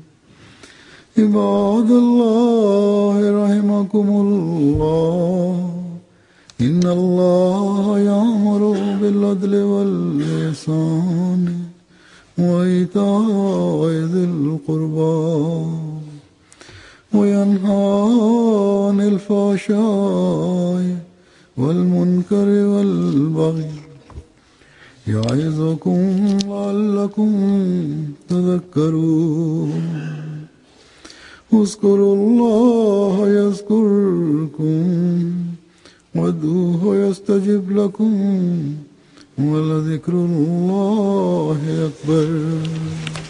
عباد الله رحمكم الله إن الله يأمر بالعدل والإحسان وإيتاء ذي القربى وينهى عن الفحشاء والمنكر والبغي يعظكم لعلكم تذكرون اذكروا الله يذكركم وادعوه يستجب لكم ولذكر الله أكبر